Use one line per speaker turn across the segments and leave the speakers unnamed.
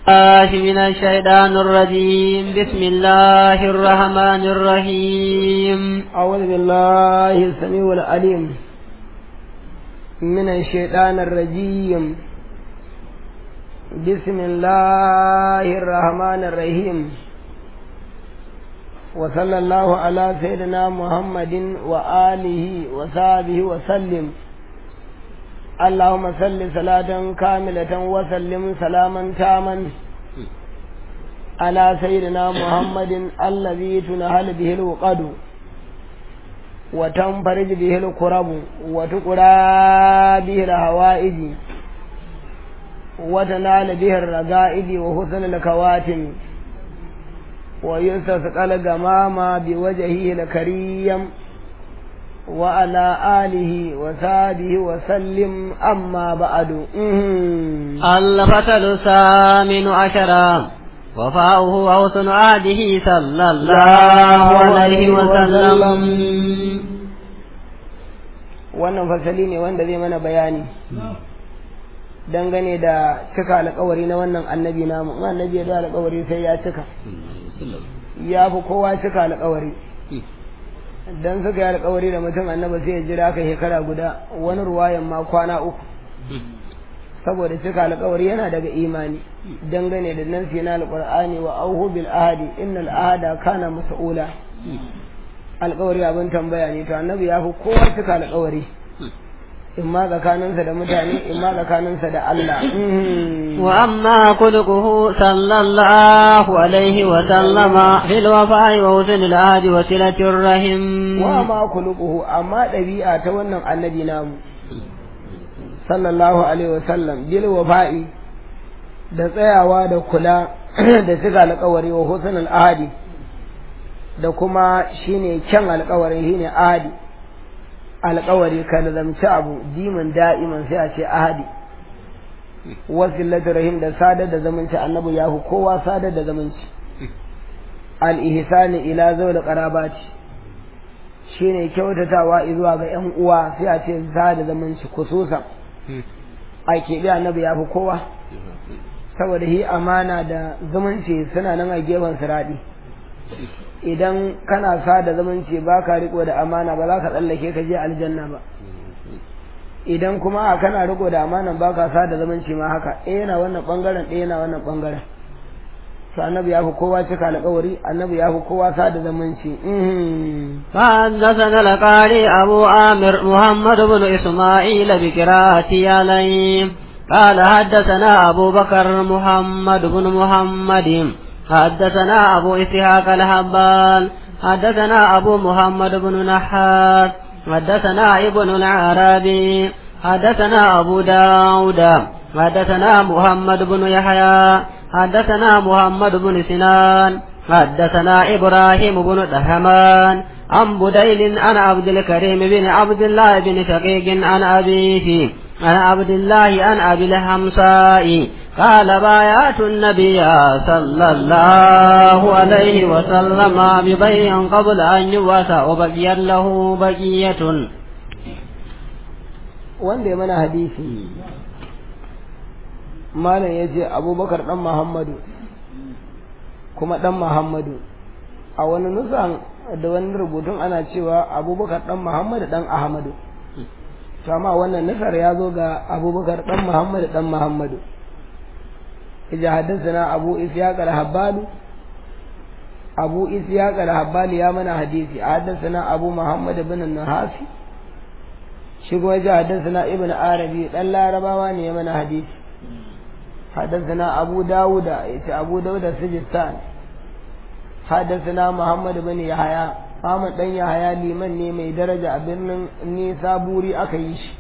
الله من الشيطان الرجيم بسم الله الرحمن الرحيم
أعوذ بالله السميع العليم من الشيطان الرجيم بسم الله الرحمن الرحيم وصلى الله على سيدنا محمد وآله وصحبه وسلم اللهم صل صلاة كاملة وسلم سلاما تاما على سيدنا محمد الذي تنهل به الوقد وتنفرج به الكرب وتقرى به الهوائج وتنال به الرقائد وحسن الكواتم ويستسقى الغمام بوجهه الكريم وعلى آله وصحبه وسلم أما بعد
الفتل الثامن عشر وفاؤه وحسن عهده صلى الله عليه وسلم
wannan fasali ne wanda zai mana bayani dangane da cika alkawari na wannan annabi namu in annabi ya da alkawari sai ya cika ya fi kowa cika alkawari dan suka yi alkawari da mutum annaba sai ya jira ka shekara guda wani ruwayan ma kwana uku saboda cika alkawari yana daga imani dangane da nan na alqur'ani wa auhu bil ahadi innal ahada kana mas'ula alkawari abin tambaya ne to annabi ya fi kowa cika alkawari in ma tsakaninsa da mutane in ma tsakaninsa da Allah
wa amma kulquhu sallallahu alaihi wa sallama fil wafa'i wa husn al ahdi wa silatir rahim
wa ma kulquhu amma dabi'a ta wannan annabi namu sallallahu alaihi wa sallam bil wafa'i da tsayawa da kula da cika alƙawari wa husn al ahdi da kuma shine kyan alƙawarin shine ahdi alƙawari ka lazamci abu dimin da'iman sai a ce ahadi wasilatu rahim da sadar da zamanci annabi ya hu kowa sadar da zamanci al-ihsani ila zawil qarabati shine kyautatawa zuwa ga yan uwa sai a ce sada zamanci kususan a keɓe annabi ya fi kowa saboda hi amana da zumunci suna nan a gefen siraɗi idan kana sa da zamanci ba ka riko da amana ba za ka tsallake ka je aljanna ba idan kuma a kana riko da amana ba ka sa da zamanci ma haka ɗaya yana wannan ɓangaren ɗaya yana wannan ɓangaren to annabi ya fi kowa cika alƙawari annabi ya fi kowa sa da zamanci
فحدثنا القاري أبو عامر محمد بن إسماعيل بقراءة عليه قال حدثنا أبو بكر محمد بن محمد حدثنا أبو إسحاق الهبال حدثنا أبو محمد بن نحاس حدثنا ابن العربي حدثنا أبو داود حدثنا محمد بن يحيى حدثنا محمد بن سنان حدثنا إبراهيم بن دهمان عن بديل عن عبد الكريم بن عبد الله بن شقيق عن أبيه عن عبد الله عن أبي الحمصاء قال بايعت النبي صلى الله عليه وسلم ببيع قبل أن يواسى وبقي له بقية
wanda ya mana hadisi malam ya ce abubakar ɗan muhammadu kuma ɗan muhammadu a wani nusan da wani rubutun ana cewa abubakar ɗan muhammadu ɗan ahmadu to amma wannan nusar ya zo ga abubakar ɗan muhammadu ɗan muhammadu إذا حدثنا أبو إسحاق الحبال أبو إسحاق الحبال يا من حديثي حدثنا أبو محمد بن النحاسي شكو إذا حدثنا ابن عربي لا ربواني يا من حديثي حدثنا أبو داود أبو داود السجستان حدثنا محمد بن يحيى Ahmad dan Yahaya liman ne mai daraja a birnin Nisa Buri aka yi shi.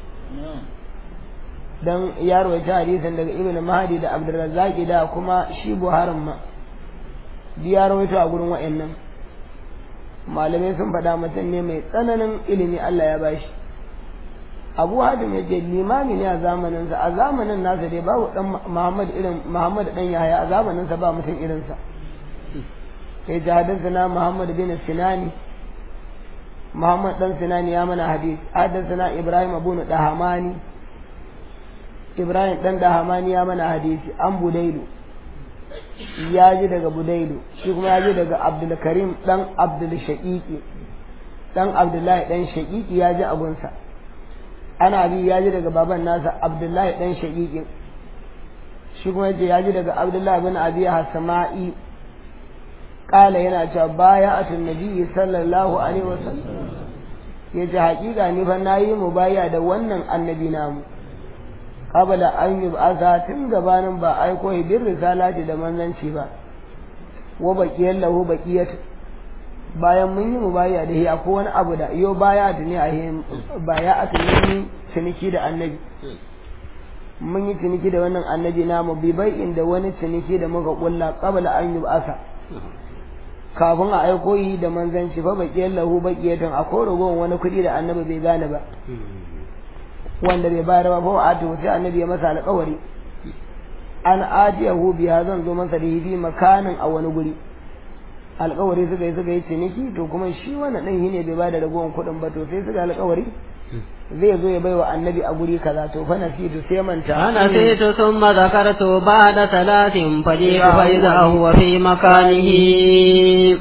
dan ya rawaita hadisin daga Ibn Mahdi da Abdurrazzaq da kuma shi Buharin ma duk ya rawaito a gurin wa'annan malamai sun faɗa mutum ne mai tsananin ilimi Allah ya bashi Abu Hatim ya ce limami ne a zamanin sa a zamanin nasa dai babu dan Muhammad irin Muhammad dan Yahaya a zamanin sa ba mutum irin sa sai ji hadathana Muhammad bin Sinani Muhammad dan Sinani ya mana hadisi hadathana Ibrahim ibn Dahamani Ibrahim dan Dahamani ya mana hadisi an Budailu ya ji daga budailu shi kuma ya ji daga abdul karim dan abdul shaqiqi dan abdullahi dan shaqiqi ya ji abunsa ana bi ya ji daga baban nasa abdullahi dan shaqiqi shi kuma yace ya ji daga abdullahi bin abi hasma'i kala yana cewa baya atun nabi sallallahu alaihi wasallam yace haƙiƙa ni fa nayi mubaya da wannan annabi namu qabla an yub'atha tun gabanin ba aiko bin risalati da manzanci ba wa baqiyan lahu baqiyat bayan mun yi mubaya da shi akwai wani abu da yo baya da ne a baya a tunani ciniki da annabi mun yi ciniki da wannan annabi namu bi bai inda wani ciniki da muka kulla qabla an yub'atha kafin a aiko yi da manzanci fa baqiyan lahu baqiyatan akwai ragon wani kuɗi da annabi bai gane ba wanda bai bayar ba fa atu sai annabi ya masa alƙawari an atiyahu biya zan zo masa da hifi makanin a wani guri alƙawari suka yi suka yi ciniki to kuma shi wannan ɗin shi ne bai bada ragowar kuɗin ba to sai suka alƙawari zai zo ya baiwa annabi a guri kaza to fa nasitu sai manta
ana sai to summa zakartu ba'da salatin fadi fa idza huwa fi makanihi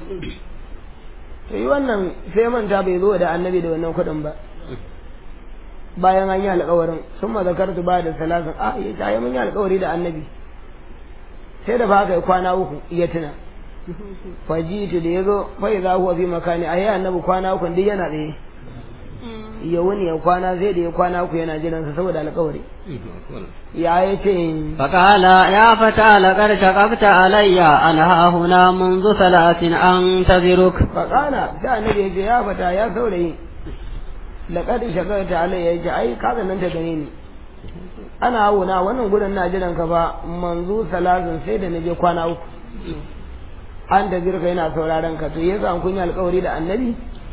to yi wannan sai manta bai zo da annabi da wannan kuɗin ba bayan an yi alƙawarin sun ma zakartu ba da salatin a ya ta yi mun yi alƙawari da annabi sai da ba kai kwana uku iya tuna fajitu da ya zo fai za huwa fi makani a yi annabi kwana uku duk yana tsaye ya wuni ya kwana zai da ya kwana uku yana jiransa saboda alƙawari ya yi ce
فقال يا فتى لقد شققت علي أنا هنا منذ ثلاث أنتظرك
faƙala sai annabi ya ce ya fata ya saurayi laƙad shakarta alayya ya ce ai kaga nan ta gane ni ana hauna wannan gudun na jiran ka ba manzu salatin sai da naje kwana uku an da zirka yana sauraron ka to yasa an kunya alƙawari da annabi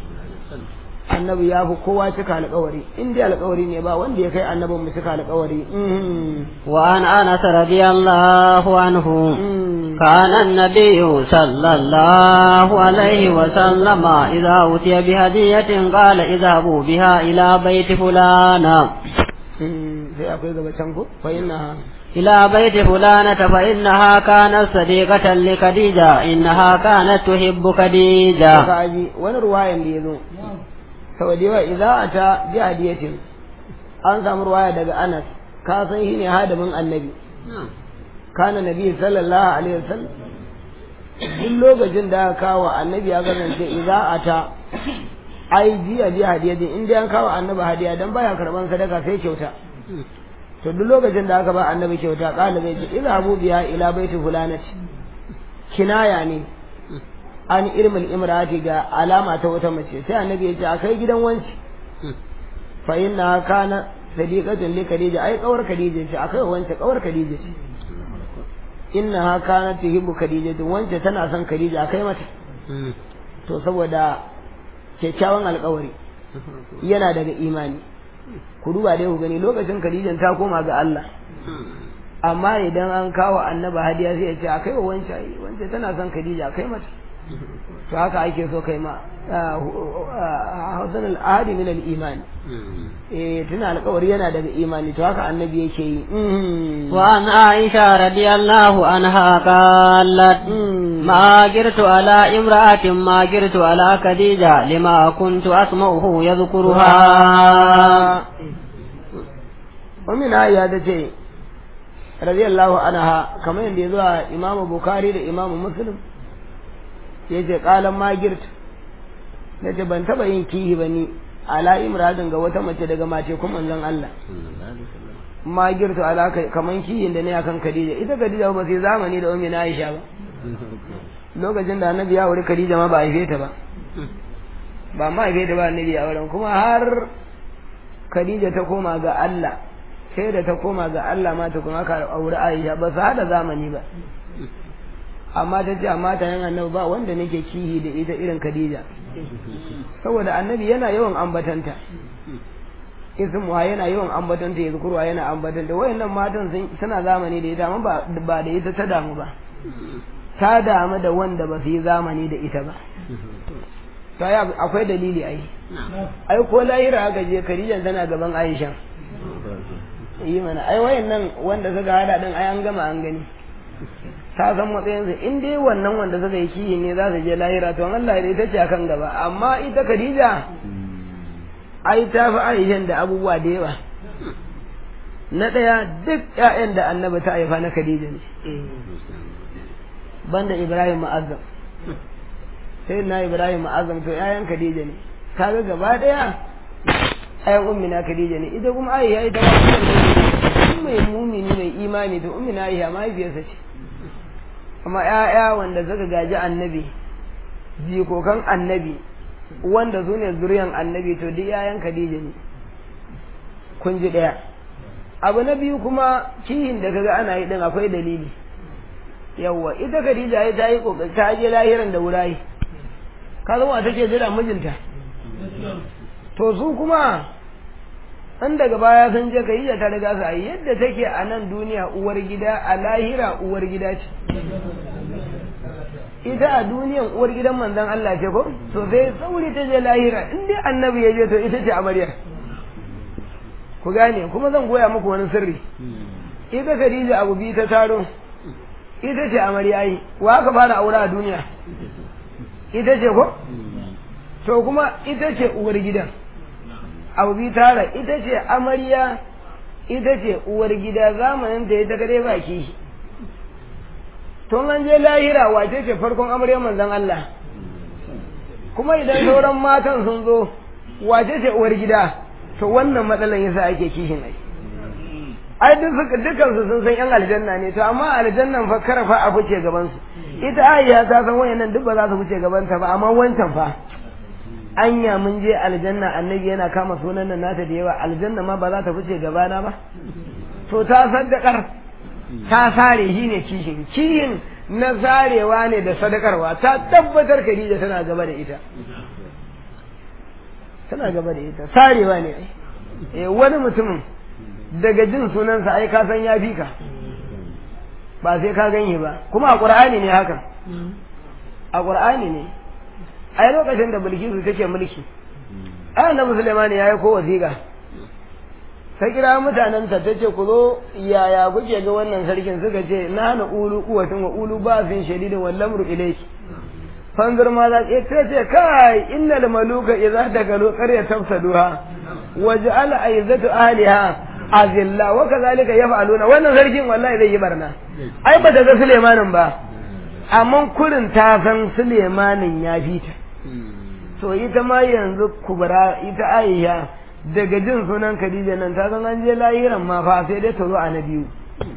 annabi ya fi kowa cika alƙawari in dai alƙawari ne ba wanda ya kai annabin mu cika alƙawari
وعن أنس رضي الله عنه كان النبي صلى الله عليه وسلم إذا أوتي بهدية قال اذهبوا بها إلى بيت فلان
sai akwai gaba can ko fa inna
إلى بيت فلانة فإنها كانت صديقة لخديجة إنها كانت تحب خديجة
kaji wani ruwayan da ya zo saboda yawa idan a ta bi hadiyatin an samu ruwaya daga Anas ka san shi ne hadamin annabi kana nabi sallallahu alaihi wasallam duk lokacin da aka kawo annabi ya kasance idan a ta ai jiya bi hadiyatin in dai an kawo annabi hadiya dan baya karban sadaka sai kyauta to duk lokacin da aka ba annabi kyauta kala zai ce ila abu biya ila baiti fulanati kinaya ne an irmil imrati ga alama ta wata mace sai annabi ya ce a kai gidan wanci fa inna kana sadiqatun li khadija ai kawar khadija ce akai wance kawar khadija ce inna ha kana tuhibbu khadija wance tana son khadija akai mata to saboda kyakkyawan alkawari yana daga imani ku duba dai ku gani lokacin khadijan ta koma ga Allah amma idan an kawo annaba hadiya sai ya ce akai wa wance wance tana son khadija akai mata to haka ake so kai ma hausan al'adi min al-iman eh tuna alƙawari yana daga imani to haka annabi yake yi
وعن عائشة رضي الله عنها قالت ما جرت على امرأة ما جرت على خديجة لما كنت أسمعه يذكرها
ومن آية تجي رضي الله عنها كما يندي إمام بخاري لإمام مسلم yace qalan ma girt nace ban taba yin kihi bane ala imradin ga wata mace daga mace kuma manzon Allah ma girtu ala kaman kihin da ne akan Khadija ita Khadija ba sai zamani da ummi Aisha ba lokacin da annabi ya wuri Khadija ma ba haife ta ba ba ma haife ta ba annabi ya wurin kuma har Khadija ta koma ga Allah sai da ta koma ga Allah ma ta kuma ka aure Aisha ba su hada zamani ba amma ta ce amma ta yan annabi ba wanda nake kihi da ita irin Khadija saboda annabi yana yawan ambatanta ismuha yana yawan ambatanta ya zukurwa yana ambatanta wayannan matan suna zamani da ita amma ba da ita ta damu ba ta damu da wanda ba su yi zamani da ita ba to ya akwai dalili ai ai ko lahira aka je Khadija tana gaban Aisha yi mana ai wayannan wanda suka hada din ai an gama an gani ta san matsayinsa in dai wannan wanda suka yi kiyi ne za su je lahira to Allah ne ita ce akan gaba amma ita Khadija ai ta fi Aisha da abubuwa da yawa na ɗaya duk ƴaƴan da annabi ta haifa na Khadija ne banda Ibrahim Ma'azzam sai na Ibrahim Ma'azzam to ƴaƴan Khadija ne kaga gaba ɗaya ƴaƴan ummina Khadija ne ita kuma Aisha ita ma mai mumini mai imani to ummina Aisha mahaifiyarsa ce amma ‘ya'ya wanda suka gaji annabi jikokan annabi wanda su ne zuriyan annabi to duk ‘ya'yan Khadija ne kun ji ɗaya abu na biyu kuma kihin da kaga ana yi din akwai dalili yawwa ita Khadija ya ta yi kokari ta je lahiran da wurayi ka zama take jira mijinta to su kuma an daga baya sun je Khadija ta riga su a yadda take a nan duniya uwar gida a lahira uwar gida ce ita a duniyan uwar gidan manzon Allah ce ko to sai sauri ta je lahira in dai annabi ya je to ita ce amaryar ku gane kuma zan goya muku wani sirri ita Khadija abu bi ta taro ita ce amarya yi wa aka fara aure a duniya ita ce ko to kuma ita ce uwar gidan abu bi tara ita ce amarya ita ce uwar gida zamanin da ya ta kare baki tun an je lahira wace ce farkon amarya manzon Allah kuma idan sauran matan sun zo wace ce uwar gida to wannan matsalan yasa ake kishin ai ai duk suka dukan su sun san yan aljanna ne to amma aljannan fa karafa a fice gaban su ita ayya ta san wayannan duk ba za su fice gaban ta ba amma wancan fa anya mun je aljanna annabi yana kama sunan nan nata da yawa aljanna ma ba za ta fice gabana ba to ta saddakar ta sare shi ne kishin kishin na sarewa ne da sadakarwa ta tabbatar Khadija tana gaba da ita tana gaba da ita sarewa ne eh wani mutumin daga jin sunansa ai ka san ya fi ka ba sai ka ganye ba kuma a qur'ani ne hakan a qur'ani ne ai lokacin da bilkisu take mulki ai annabi sulaiman ya yi ko wasiƙa ta kira mutanen ta tace ku zo yaya kuke ga wannan sarkin suka ce na hana ulu kuwatin wa ulu ba fin shadidin wal lamru ilayki fanzur ma za ta ce kai innal maluka idza dagalu qarya tafsaduha waj'al aizatu ahliha azilla wa kadhalika yaf'aluna wannan sarkin wallahi zai yi barna ai ba ta ga sulaimanin ba amma kurin ta san sulaimanin ya fita to ita ma yanzu kubra ita aisha daga jin sunan khadija nan ta san an je lahiran ma fa sai dai ta zo a na biyu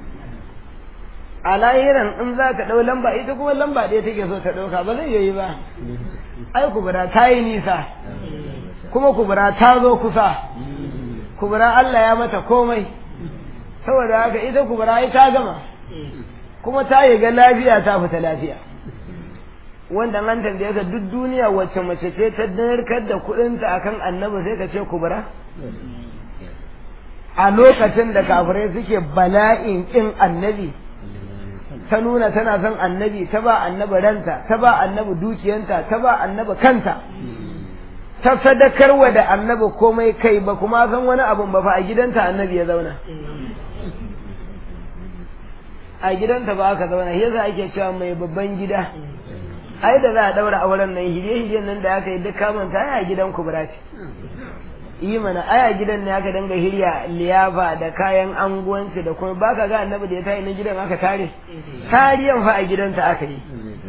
a lahiran in za ta ɗau lamba ita kuma lamba ɗaya take so ta ɗauka ba zai yi ba ai kubra ta yi nisa kuma kubra ta zo kusa kubra Allah ya mata komai saboda haka ita kubra ai ta gama kuma ta yi ga lafiya ta fita lafiya wanda an tambaye ka duk duniya wacce mace ce ta narkar da kuɗinta akan annabi sai ka ce kubra a lokacin da kafirai suke bala'in kin annabi ta nuna tana son annabi ta ba annabi ranta ta ba annabi dukiyanta ta ba annabi kanta ta sadakarwa da annabi komai kai ba kuma san wani abun ba fa a gidanta annabi ya zauna a gidanta ba aka zauna yasa ake cewa mai babban gida ai da za a daura auren nan hije-hijen nan da aka yi duk kamanta ai a gidan kubra ce yi mana ai a gidan ne aka danga hirya liyafa da kayan anguwanci da kuma baka ga annabi da ya tayi na gidan aka tare tariyan fa a gidanta aka yi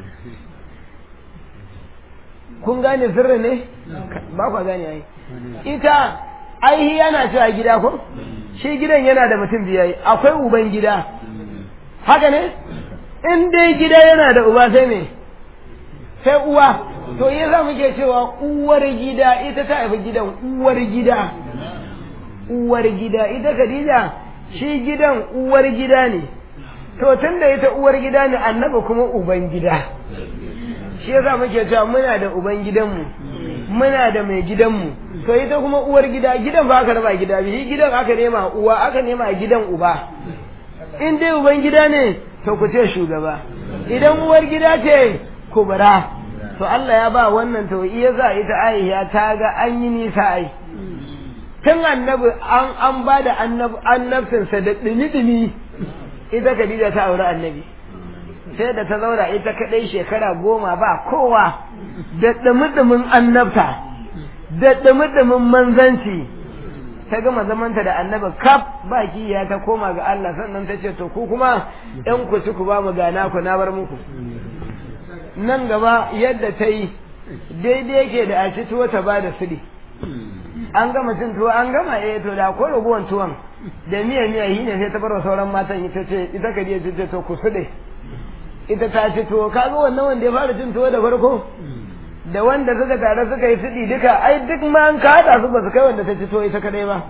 kun gane sirri ne ba ku gane ai ita ai yana cewa gida ko shi gidan yana da mutum biyayi akwai uban gida haka ne in dai gida yana da uba sai me sai uwa to yi za muke cewa uwar gida ita ta haifi gidan uwar gida uwar gida ita Khadija shi gidan uwar gida ne to tun da ita uwar gida ne annaba kuma uban gida shi yasa muke cewa muna da uban gidanmu muna da mai gidanmu to ita kuma uwar gida gidan ba aka raba gida bi gidan aka nema uwa aka nema gidan uba in dai uban gida ne to ku ce shugaba idan uwar gida ce kubra to Allah ya ba wannan to iya za ita Aisha ta ga an yi nisa ai tun annabi an an ba da annabcin sa da dimi dimi ita Khadija ta aure annabi sai da ta zauna ita kadai shekara goma ba kowa da dumudumin annabta da dumudumin manzanci ta gama zamanta da annabi kaf baki ya ta koma ga Allah sannan ta ce to ku kuma ɗan ku ci ku ba mu gana ku na bar muku nan gaba yadda ta yi daidai yake da a ci tuwo ta ba da sudi an gama cin tuwo an gama eh to da ko raguwan tuwon da miya miya yi ne sai ta bar wa sauran matan ita ce ita ka je ce to ku sude ita ta ci tuwo kaga wannan wanda ya fara cin tuwo da farko da wanda suka tare suka yi sudi duka ai duk ma an kada su ba su kai wanda ta ci tuwo ita kadai ba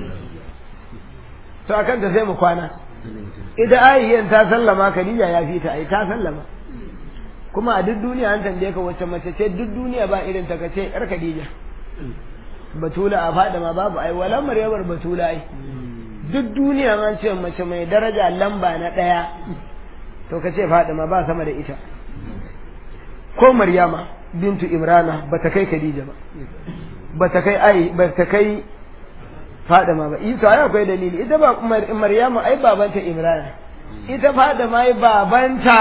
to akan ta sai mu kwana ita ayyan ta sallama Khadija ya fi ta ai ta sallama kuma a duk duniya an tambaye ka wacce mace ce duk duniya ba irin ta kace yar Khadija batula a fada ma babu ai wala maryamar batula ai duk duniya ma ce mace mai daraja lamba na daya to kace fada ma ba sama da ita ko maryama bintu imrana bata kai khadija ba bata kai ai bata kai fada ma ba isa ai akwai dalili ita ba maryama ai babanta imrana ita fada ma ai babanta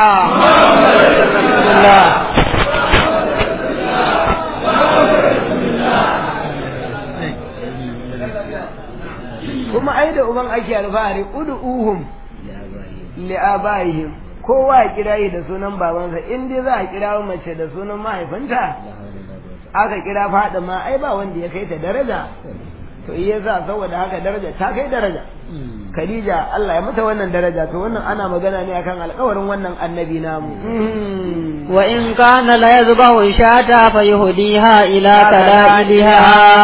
kuma ai da uban ake alfahari ud'uhum li abaihim kowa ya kira yi da sunan babansa in dai za a kira mace da sunan mahaifinta aka kira fada ma ai ba wanda ya kai ta daraja to iya za saboda haka daraja ta kai daraja Khadija Allah ya mata wannan daraja to wannan ana magana ne akan alƙawarin wannan annabi namu
wa in kana la yazbahu shata fa yuhdiha ila kalaliha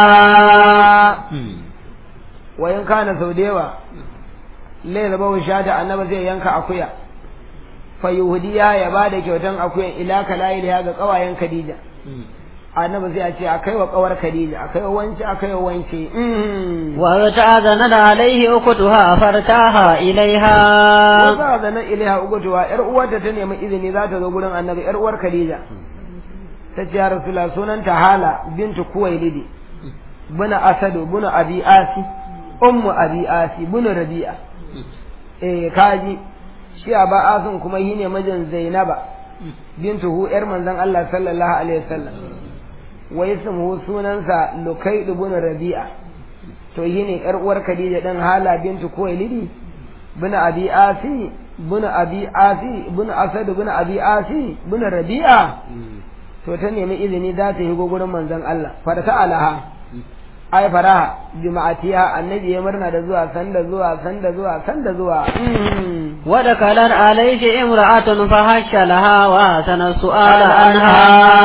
wa in kana sau da yawa la yazbahu shata annabi zai yanka akuya fa yuhdiya ya bada kyautan akuyan ila kalaliha ga kawayen Khadija annabi sai a ce akai wa kawar Khadija akai wa wance akai wa wance
wa ta'azana da alaihi ukutuha fartaha ilaiha
wa ta'azana ilaiha ukutuha yar uwarta ta nemi izini za ta zo gurin annabi yar uwar Khadija ta ce ya rasulullah sunanta hala bintu kuwailidi buna asadu buna abi asi ummu abi asi buna rabi'a eh kaji shi ba asun kuma shine mijin zainaba bintu hu yar manzon Allah sallallahu alaihi wasallam wa ismuhu sunansa Lukaid ibn Rabi'a to yine yar uwar Khadija dan Hala bintu Kuwailidi bin Abi Asi bin Abi Asi bin Asad bin Abi Asi bin Rabi'a to ta nemi izini za ta yi gurin manzon Allah farta alaha ai faraha juma'atiya annabi ya murna da zuwa sanda zuwa sanda zuwa sanda zuwa
ودخلت عليه امرأة فهش لها وأحسن السؤال عنها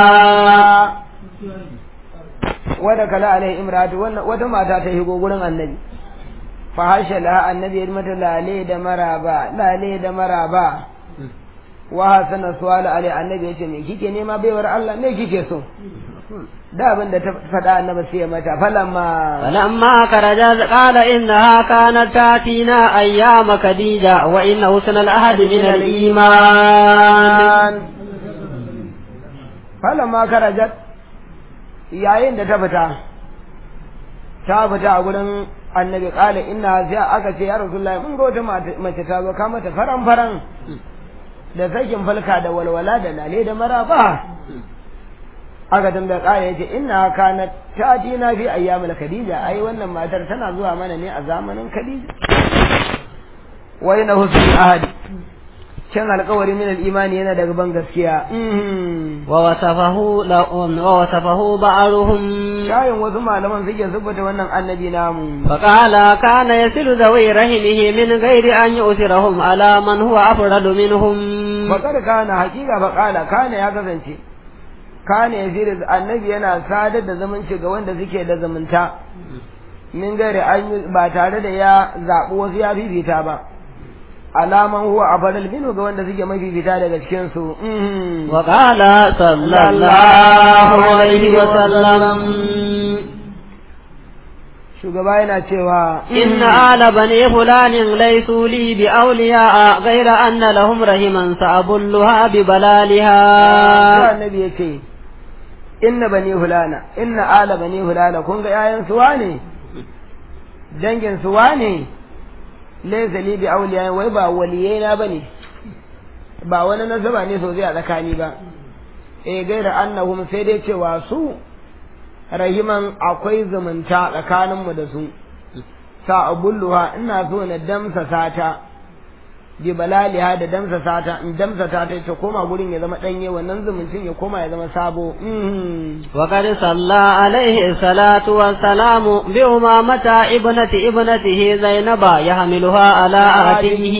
wada kala alai imratu wata mata ta higo gurin annabi fa hasha la annabi ya mata lale da maraba lale da maraba wa hasana suwala alai annabi ya ce me kike nema baiwar Allah me kike so da abin da ta faɗa annabi sai ya mata falamma
falamma karaja qala innaha kanat tatina ayyama khadija wa inna husna al-ahd min al-iman
falamma karajat yayin da ta fita ta fita a gurin annabi kala inna sai aka ce ya rasulullahi mun ga wata mace ta zo ka mata faran faran da sakin falka da walwala da lale da maraba aka tambaya kala yace inna kana tatina fi ayyamil khadija ai wannan matar tana zuwa mana ne a zamanin khadija wa inna husnul ahadi can alkawari min al-imani yana daga ban gaskiya
wa wasafahu la wa wasafahu ba'ruhum
shayin wasu malaman suke zubuta wannan annabi namu
fa qala kana yasilu zawi rahimihi min ghairi an yusirahum ala man huwa afradu minhum
fa kada kana hakika fa qala kana ya kasance kana yasilu annabi yana sadar da zumunci ga wanda suke da zumunta min ghairi an ba tare da ya zabi wasu ya fifita ba alaman huwa afadal minhu ga wanda suke mafi fita daga cikin su
wa qala sallallahu alaihi wa sallam
shugaba yana cewa
inna ala bani fulanin laysu li bi awliya ghayra anna lahum rahiman sa'abulluha bi balaliha
annabi yace inna bani fulana inna ala bani fulana kun ga yayan su wane dangin su wane laysa li bi awliya wai ba waliyai na bane ba wani nasaba ne sosai a tsakani ba eh gaira annahum sai dai cewa su rahiman akwai zumunta tsakaninmu da su sa abulluha ina so na damsa sata bi balaliha da damsa sata in damsa ta ta koma gurin ya zama danye wannan zumuncin ya koma ya zama sabo
وقد صلى عليه الصلاة والسلام بأمامة ابنة ابنته زينب يحملها على آتيه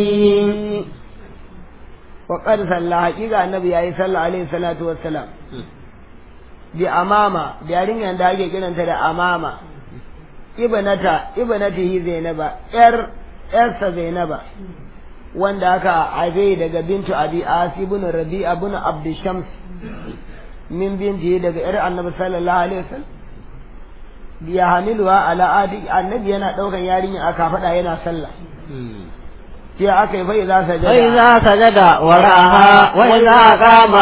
وقد صلى حقيقة النبي عليه صلى عليه الصلاة والسلام bi amama da yarinyar da ake kiranta da amama ibnata ibnatihi zainaba yar yarsa zainaba wanda aka haife daga bintu abi asi ibn rabi'a ibn abd shams min binti daga yar annabi sallallahu alaihi wasallam ya hamiluwa ala adi annabi yana daukan yarinya aka fada yana sallah sai aka yi fai za sajada
فإذا سجد ورعها وإذا قام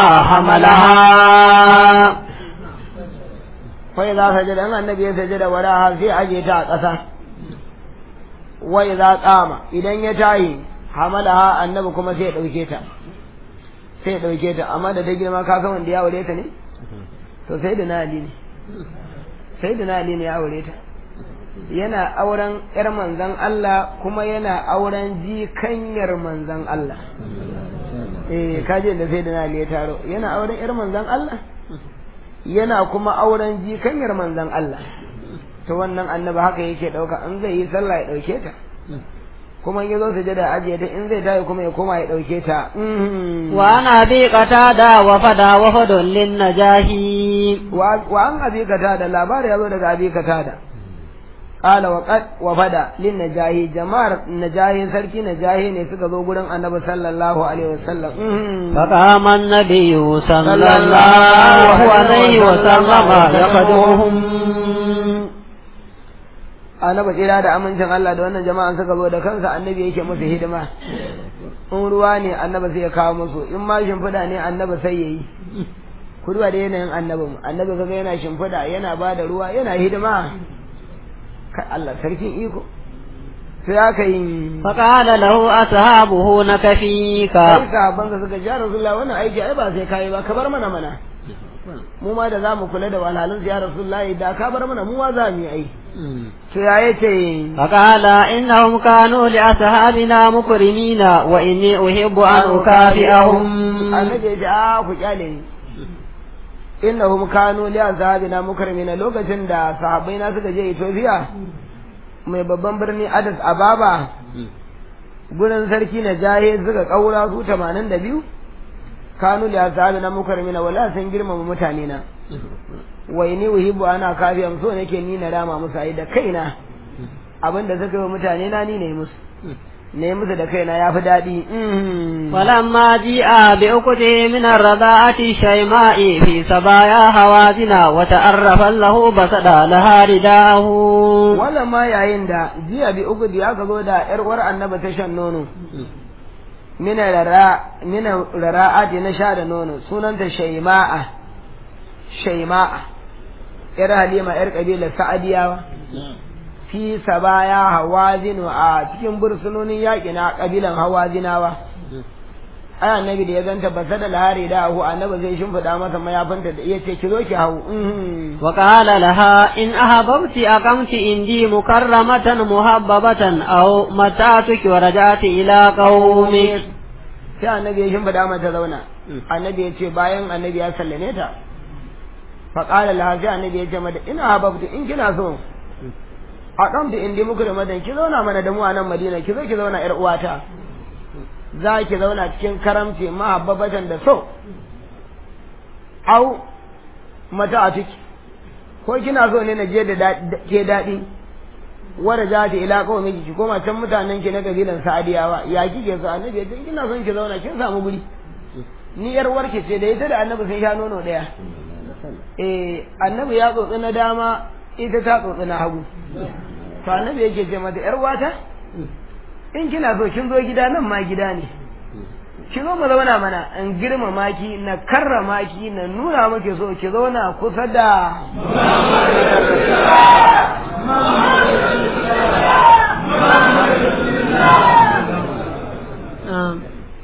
حملها
fai za sajada in annabi ya sajada wara sai aje ta a ƙasa wai za kama idan ya tayi hamalaha annabi kuma sai ya ɗauke ta sai ya ɗauke ta amma da ta girma ka san wanda ya aure ta ne to sai da na ali ne sai da na ali ne ya aure ta yana auren yar manzan Allah kuma yana auren jikanyar manzan Allah eh kaje da sai da na ali ya taro yana auren yar manzan Allah yana kuma auren jikanyar manzan Allah to wannan annabi haka yake dauka in zai yi sallah ya dauke ta kuma in yazo sujada ajiye ta in zai tayi kuma ya koma ya dauke ta
وعن أبي قتادة وفدا وفد للنجاهي
wa an abi da labari yazo daga abi da qala wa qad wa fada lin najahi jama'ar najahi sarki najahi ne suka zo gurin annabi sallallahu alaihi wasallam
فقام النبي صلى الله عليه وسلم يقدمهم
annabi tsira da amincin Allah da wannan jama'an suka zo da kansa annabi yake musu hidima in ruwa ne annabi sai ya kawo musu in ma shimfiɗa ne annabi sai ya yi ku duba da yanayin annabi annabi kaga yana shimfiɗa yana ba da ruwa yana hidima kai Allah sarkin iko sai aka yi
فقال له أصحابه نكفيك
kai sahabban ka suka ja rasulullah wannan aiki ai ba sai kai ba ka bar mana mana mu ma da za mu kula da walhalin ya rasulullah da ka bar mana mu ma za mu yi ai to ya yace
فقال إنهم كانوا لأصحابنا مكرمين وإني أحب أن أكافئهم
annabi ya ce a ku kyale ni innahum kanu li azhabina mukrimina lokacin da sahabbai na suka je Ethiopia mai babban birni Addis Ababa gurin sarki na jahe suka kaura su 82 kanu li azhabina mukrimina wala sun girmama mutane na wai ni uhibbu ana kafiyam so nake ni na rama musu ai da kaina abinda suka yi wa mutane na ni ne musu ne musu da kaina yafi daɗi
ولما جيء بأكته من الرضاعة شيماء في سبايا هوازن وتعرف له بسد لها رداه
wannan ma yayin da jiya bi uku da aka zo da yar uwar annabi ta shan nono mina rara mina rara'ati na sha da nono sunanta shayma'a shayma'a yar halima yar kabilar sa'adiyawa fi sabaya hawazin a cikin bursunonin yaƙi na kabilan hawazinawa ai annabi da ya ganta basa da lahari da hu annabi zai shimfiɗa masa mayafinta da iya ce ki zo ki hau
وقال لها إن أحببت أقمت عندي مكرمة محببة أو متعتك ورجعت إلى قومك
sai annabi ya shimfiɗa mata zauna annabi ya ce bayan annabi ya sallame ta faƙala laha sai annabi ya ce mata ina hababtu in kina so a ɗan da indi muku da madan ki zauna mana da mu a nan madina ki zo ki zauna ƴar uwata za ki zauna cikin karamci mahabbabatan da so au mata a ciki ko kina so ne na je da ke daɗi wanda za ta ila kawai miki ki koma can mutanen ki na kabilan sa'adiyawa ya kike so annabi ya ce kina son ki zauna kin samu guri ni yar warke ce da ita da annabi sun sha nono ɗaya eh annabi ya tsotsi na dama ita ta tsotsi na hagu to annabi yake ce mata yar wata in kina so kin zo gida nan ma gida ne ki zo mu zauna mana in girmama ki na karrama ki na nuna maki so ki zauna kusa da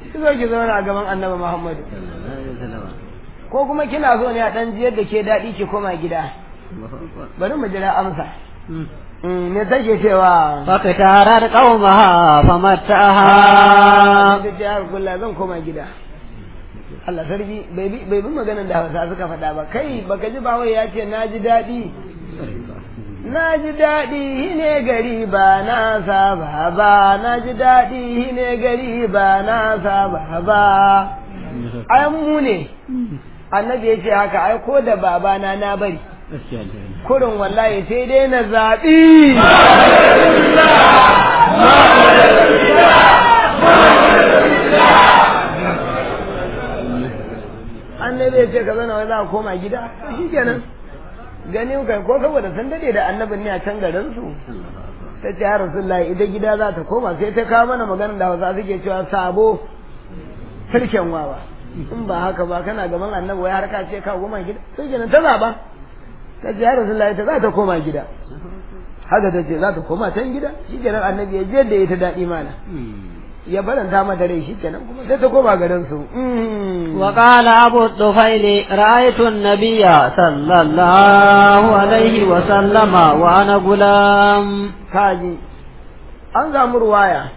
ki zo ki zauna a gaban annabi Muhammadu ko kuma kina so ne a dan jiyar da ke daɗi ki koma gida bari mu jira amsa me take cewa
فاختارت قومها فمتعها
ta ce har kulla zan koma gida Allah sarki bai bi bai bi maganar da Hausa suka faɗa ba kai baka ji ba wai ya ce na ji daɗi na ji daɗi ne gari ba na saba ba na ji daɗi ne gari ba na saba ba ai mu ne annabi ya ce haka ai ko da babana na bari kurin wallahi sai dai na zaɓi annabi ya ce ka zana wai za a koma gida to shi kenan ganin kai ko saboda sun dade da annabin ne a can garin su ta ce ya rasulullahi ita gida za ta koma sai ta kawo mana maganar da hausa suke cewa sabo sirken wawa in ba haka ba kana gaban annabi wai har ka ce ka koma gida sai kenan ta zaba ta ce ya rasulullahi ta za ta koma gida haka ta ce za ta koma can gida shi kenan annabi ya je da ita daɗi mana ya baranta mata rai shi kenan kuma sai ta koma garin su
وقال أبو الطفيل رأيت النبي صلى الله عليه وسلم وأنا غلام
kaji an samu ruwaya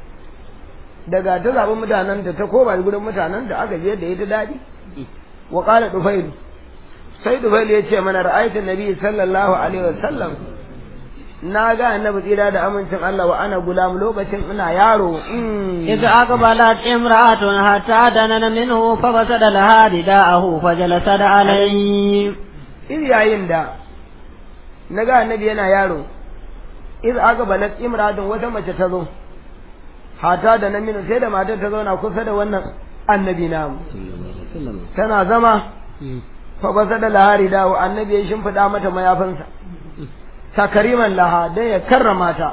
daga ta zaɓi mutanen da ta koma gurin mutanen da aka je da ita daɗi wa ƙala dufailu sai dufailu ya ce mana ra'aytu nabi sallallahu alaihi wasallam na ga annabi tsira da amincin Allah wa ana gulam lokacin ina yaro
إذ أقبلت امرأة حتى دنن منه فبسد لها رداءه فجلست عليه
iz yayin da na ga annabi yana yaro iz aka balat imradun wata mace ta zo hata da naminu sai da matar ta zauna kusa da wannan annabi namu tana zama fa basa da lahari dawo annabi ya shimfiɗa mata mayafinsa takariman laha dan ya karrama ta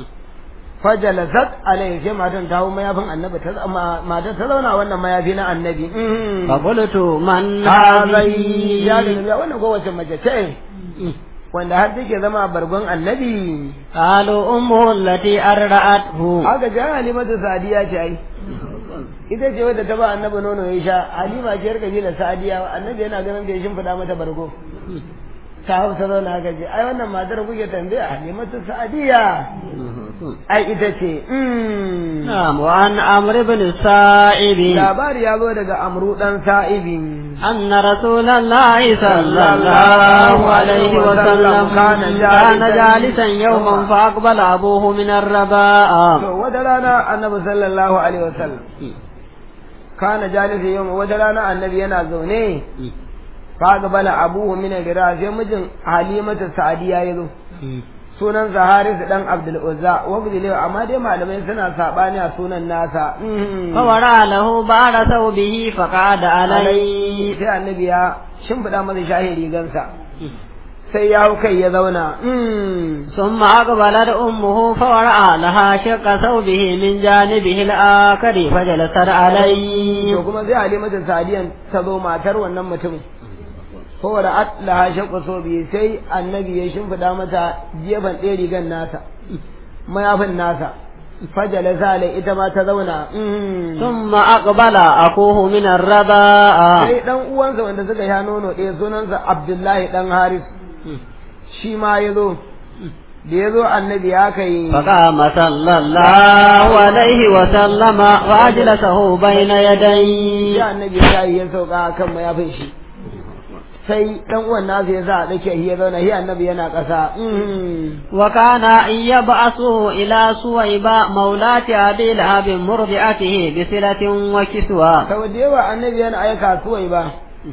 fajalasat alaihi sai matan ta hau mayafin annabi ta matar ta zauna wannan mayafi na annabi
فقلت من
hazai ya
هذه
da wannan kowace mace ce wanda har take zama bargon annabi
قالوا أمه التي أرضعته
haka ji halimatu sadiya ce ai ita ce wadda ta ba annabi nono ya sha halima ce yar kabilar sadiya annabi yana ganin da ya shimfiɗa mata bargo ta hau ta zauna haka ce ai wannan matar kuke tambaya halimatu sadiya ai ita ce mm.
نعم وعن عمرو بن السائب
labari ya zo daga amru dan sa'ibin
أن رسول الله صلى الله عليه وسلم كان جالسا يوما فأقبل أبوه من الرباء
to wata rana annabi sallallahu alaihi wasallam kana jalisa yau wata rana annabi yana zaune fa gabala abuhu min al-gira sai mijin halimatu sa'diya yazo sunan Haris dan Abdul Uzza wa bidile amma dai malamai suna sabani a sunan nasa
فورى له بعد ثوبه فقعد عليه
sai annabi ya shimfida masa shahin rigansa sai ya hau kai ya zauna
ثم أقبلت أمه فورأى لها شق ثوبه من جانبه الآخر فجلست عليه
to kuma sai halimatu sadiyan ta zo matar wannan mutumin saboda atlaha shaqqa sobi sai annabi ya shimfida mata gefen ɗaya rigan nasa mayafin nasa fajala sale ita ma ta zauna
ثم أقبل أخوه من الرضاء
sai dan uwansa wanda suka sha nono ɗaya sunansa abdullahi dan haris shi ma ya zo da ya zo annabi ya kai
فقام صلى الله عليه وسلم وأجلسه بين يديه
sai annabi ya yi ya sauka kan mayafin shi sai dan uwan nasa ya sa a dake shi ya zauna shi annabi yana ƙasa
وكان يبعثه إلى سويبة مولاة أبي لهب مرضعته بصلة وكسوة
sau da yawa annabi yana aika suwai ba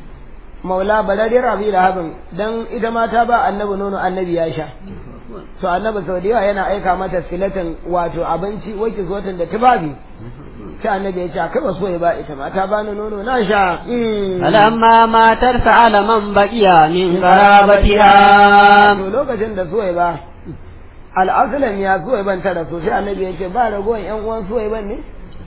maula baladiyar abi lahabin dan ita ma ta ba annabi nono annabi ya sha to annabi sau da yawa yana aika mata silatin wato abinci wake zotin da tubabi sai annabi ya ce a kai ba suwai ba ita ma ta bani nono na sha
فلما ماتت سأل من بقي من قرابتها
to lokacin da suwai ba al'asalan ya suwai ban tara so sai annabi ya ce ba ragowar yan uwan suwai ban ne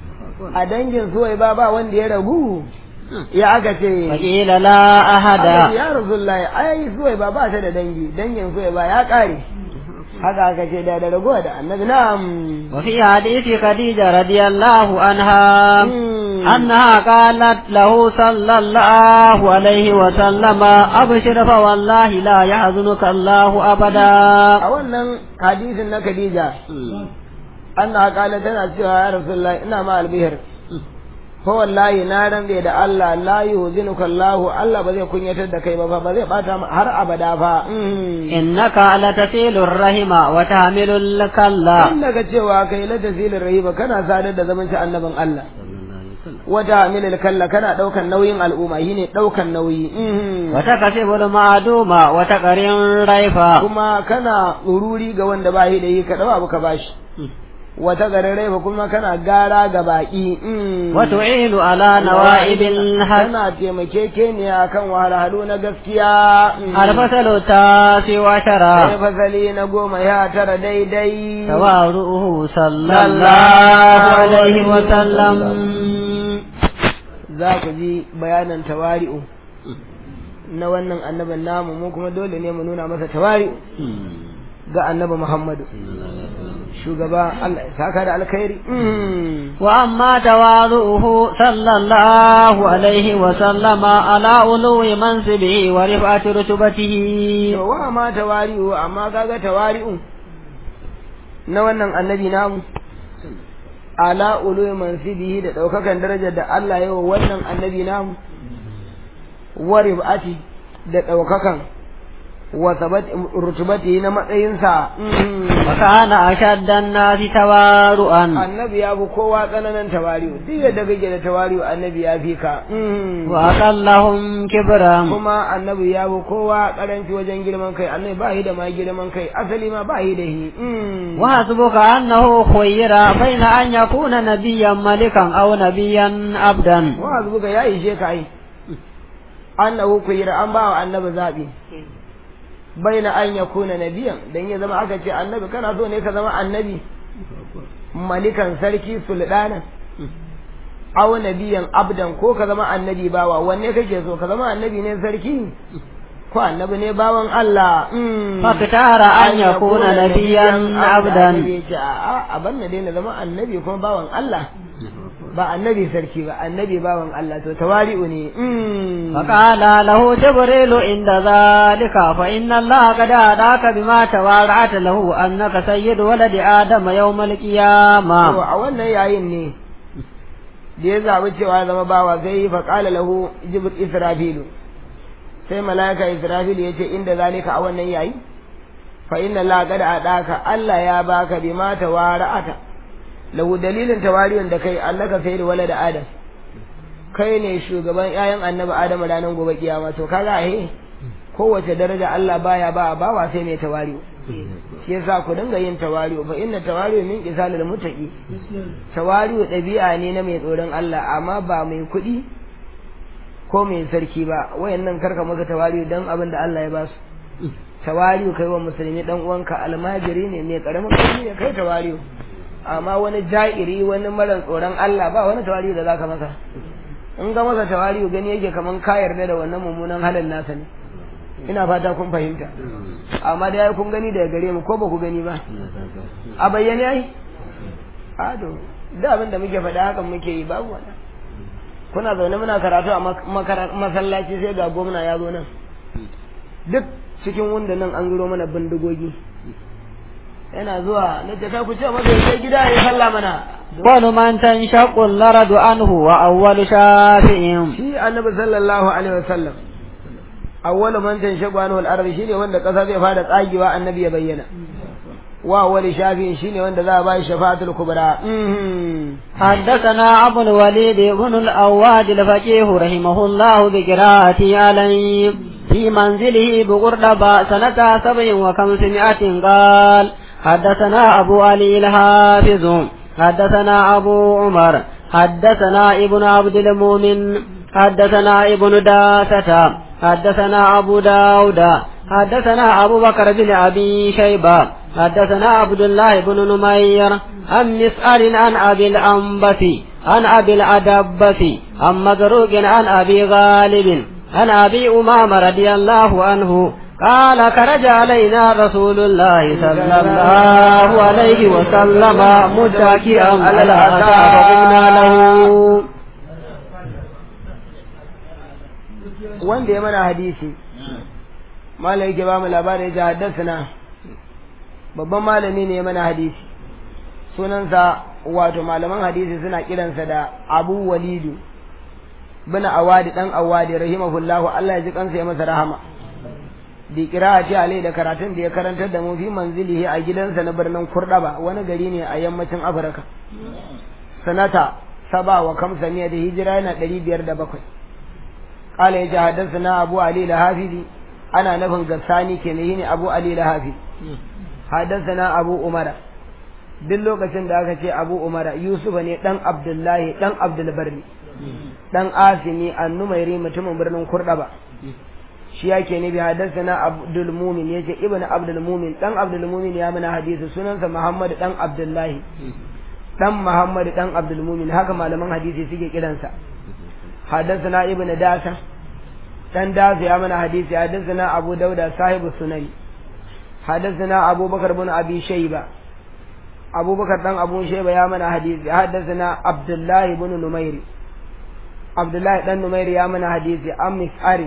a dangin suwai ba ba wanda ya ragu ya aka ce
فقيل لا أحد
Annabi ya Rasulullahi ai suwai ba ba ta da dangi dangin suwai ba ya kare haka aka ce da da ragowa da annabi na'am
وفي حديث خديجة رضي الله عنها
Mm.
أنها قالت له صلى الله عليه وسلم أبشر فوالله لا يحزنك الله أبدا
a wannan hadisin na Khadija anna qala tana cewa ya Rasulullah ina ma albihir fa wallahi na rande da Allah la yuzinuka Allah Allah ba zai kunyatar da kai ba fa ba zai bata ma har abada fa
إنك لتسيل الرحم وتحمل الكلا
in daga cewa kai la tazilin rahiba kana sadar da zaman shi annabin Allah wata milil kalla kana daukan nauyin al'umma shine daukan nauyi
وتكسب المعدوم وتقرن ريفا
kuma kana ururi ga wanda ba shi da yi ka dau abu ka bashi wata gararai fa kuma kana gara ga baki
وتعين على نوائب الحق
kana taimakekeniya kan wahalhalu na gaskiya
الفصل التاسع عشر
sai fasali na goma ya tara daidai
تواضعه صلى الله عليه وسلم
za ku ji bayanan tawari'u na wannan annabin namu mu kuma dole ne mu nuna masa tawari'u ga annabi Muhammadu shugaba Allah ya saka da alkhairi
وأما تواضعه صلى الله عليه وسلم على علو منصبه ورفعة رتبته
to wa ma tawari'u amma kaga tawari'u na wannan annabi namu ala ulu mansibihi da daukakan darajar da Allah ya wa wannan annabi namu wa ribati da daukakan wa sabat rutubati na matsayinsa
وكان أشد الناس تواضعا
annabi ya fi kowa tsananin tawari'u duk yadda kake da tawari'u annabi ya fi ka
وأقلهم كبرا
kuma annabi ya fi kowa karanci wajen girman kai annabi ba shi da ma girman kai asali ma ba shi da shi
وحسبك أنه خير بين أن يكون نبيا ملكا أو نبيا عبدا
wa zubuka ya ishe ka ai annahu kuyira an ba wa annabi zabi baina an yakuna nabiyan dan ya zama aka ce annabi kana so ne ka zama annabi malikan sarki sulɗana aw nabiyan abdan ko ka zama annabi bawa wanne kake so ka zama annabi ne sarki ko annabi ne bawan Allah
فاختار أن يكون نبيا عبدا
a ban na daina zama annabi kuma bawan Allah ba annabi sarki ba annabi bawan Allah to tawari'u ne
فقال له جبريل عند ذلك فإن الله قد أداك بما توارعت له أنك سيد ولد آدم يوم
to
القيامة
a wannan yayin ne da ya zaɓi cewa ya zama bawa sai yi faƙala lahu jibir israfilu sai mala'ika israfilu ya ce inda zalika a wannan yayi fa inna la qad adaka Allah ya baka bima tawara'ata lahu dalilin tawariyon da kai annaka sayyid walad adam kai ne shugaban ƴaƴan annabi adam ranar gobe kiyama to kaga eh kowace daraja Allah baya ba bawa sai mai tawariyo shi yasa ku dinga yin tawariyo fa inna tawariyo min qisalil muttaqi tawariyo ɗabi'a ne na mai tsoron Allah amma ba mai kuɗi ko mai sarki ba wayannan karka maka tawariyo dan abin da Allah ya ba su tawariyo kai wa musulmi dan uwanka almajiri ne mai karamin kuɗi ne kai tawariyo amma wani ja'iri wani mara tsoron Allah ba wani tawariyo da zaka masa in ga masa tawariyo gani yake kaman ka yarda da wannan mummunan halin nasa ne ina fata kun fahimta amma da yayi kun gani daga gare mu ko ba ku gani ba a bayyane ai a to da abin da muke faɗa hakan muke yi babu wani kuna zaune muna karatu a masallaci sai ga gwamna ya zo nan duk cikin wanda nan an zuro mana bindigogi yana zuwa na ce ku ce masa sai gida ya salla mana
ومن تنشق الأرض عنه وأول شافع
shi annabi sallallahu alaihi wasallam awwalu man tanshabu anhu al-ardi shine wanda kasa zai fara tsagewa annabi ya bayyana wa awwali shafi'in shine wanda za a bai shafa'atul kubra
حدثنا أبو الوليد بن الأواد الفقيه رحمه الله بقراءته عليه في منزله بقردبة سنة سبع وخمسمائة قال حدثنا أبو علي الحافظ حدثنا أبو عمر حدثنا ابن عبد المؤمن حدثنا ابن داسة حدثنا أبو داود حدثنا أبو بكر بن أبي شيبة حدثنا عبد الله بن نمير عن مسأل عن أبي الأنبس عن أبي الأدبس عن مزروق عن أبي غالب عن أبي أمامة رضي الله عنه قال خرج علينا رسول الله صلى الله عليه وسلم متكئا على أتى فقلنا له
wanda ya mana hadisi malai yake ba mu labarin ya haddasa babban malami ne ya mana hadisi sunansa wato malaman hadisi suna kiransa da abu walidu bin awadi dan awadi rahimahullahu Allah ya ji kansa ya masa rahama bi qira'ati alai da karatun da ya karantar da mu fi manzilihi a gidansa na birnin Kurdaba wani gari ne a yammacin Afirka sanata saba wa kamsaniya da hijira yana ɗari biyar da bakwai ƙala ya ji haddasa na abu ali lahafizi ana nufin gassani ke ne abu ali lahafizi haddasa na abu umara duk lokacin da aka ce abu umara yusufa ne ɗan abdullahi ɗan abdulbarni ɗan asimi annumairi mutumin birnin kurɗaba shi yake ne bi haddasa na abdul mumin yace ibn abdul mumin ɗan abdul mumin ya mana hadisi sunansa muhammad ɗan abdullahi dan Muhammad dan Abdul Mumin haka malaman hadisi suke kiransa حدثنا ابن داسة dan Dasa ya mana hadisi حدثنا أبو داود صاحب السنن حدثنا أبو بكر بن أبي شيبة أبو بكر بن أبو شيبة يا من حديث حدثنا عبد الله بن نمير عبد الله بن نمير يا من حديث أم مسعر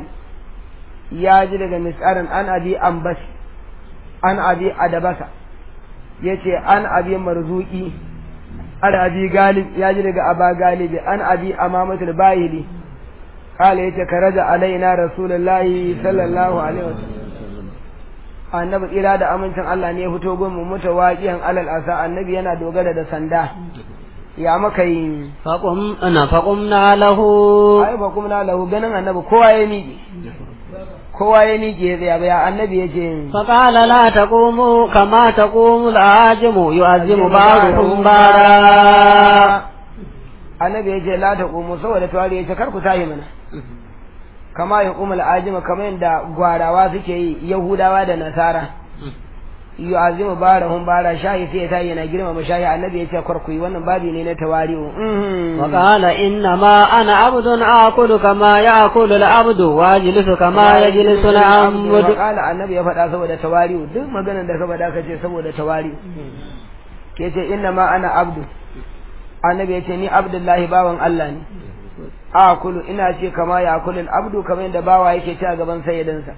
يا جلد مسعر أن أبي أنبس أن أبي أدبس yace an abi marzuki an abi galib ya ji daga aba galibi an abi amamatul bayili kala yace karaja alaina rasulullahi sallallahu alaihi wasallam annabi tsira da amincin Allah ne ya fito gun mu mutawaqiyan alal asa annabi yana dogara da sanda ya maka yi
faqum ana faqumna lahu
ai ba kuma lahu ganin annabi kowa ya miƙe kowa ya miƙe ya tsaya annabi ya ce
فقال لا تقوموا كما تقوم العاجم يعزم بعضكم بعضا
annabi ya ce la ta qumu saboda tawari ya ce kar ku tahi mana kama ya qumul ajima kamar yadda gwarawa suke yi yahudawa da nasara yu'azimu barahum bara shahi sai ya tayi yana girmama shahi annabi ya ce kar ku yi wannan babi ne na tawari'u
وقال إنما أنا عبد آكل كما يأكل العبد واجلس كما يجلس العبد
Kala annabi ya faɗa saboda tawari'u duk maganar da ka faɗa ka ce saboda tawari'u ke ce inna ma ana abdu annabi ya ce ni abdullahi bawan Allah ne akulu ina ce kama ya akulu abdu kamar yadda bawa yake ci a gaban sayyidansa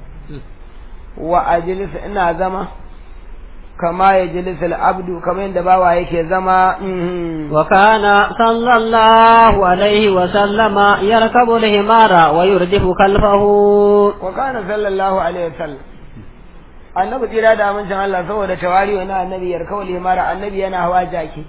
wa ajlis ina zama kama ya jilis abdu kamar yadda bawa yake zama
وكان صلى الله عليه وسلم يركب الحمار ويردف خلفه
wa kana sallallahu alaihi wasallam annabi tsira da amincin Allah saboda tawari wani annabi yarkawul himara annabi yana hawa jaki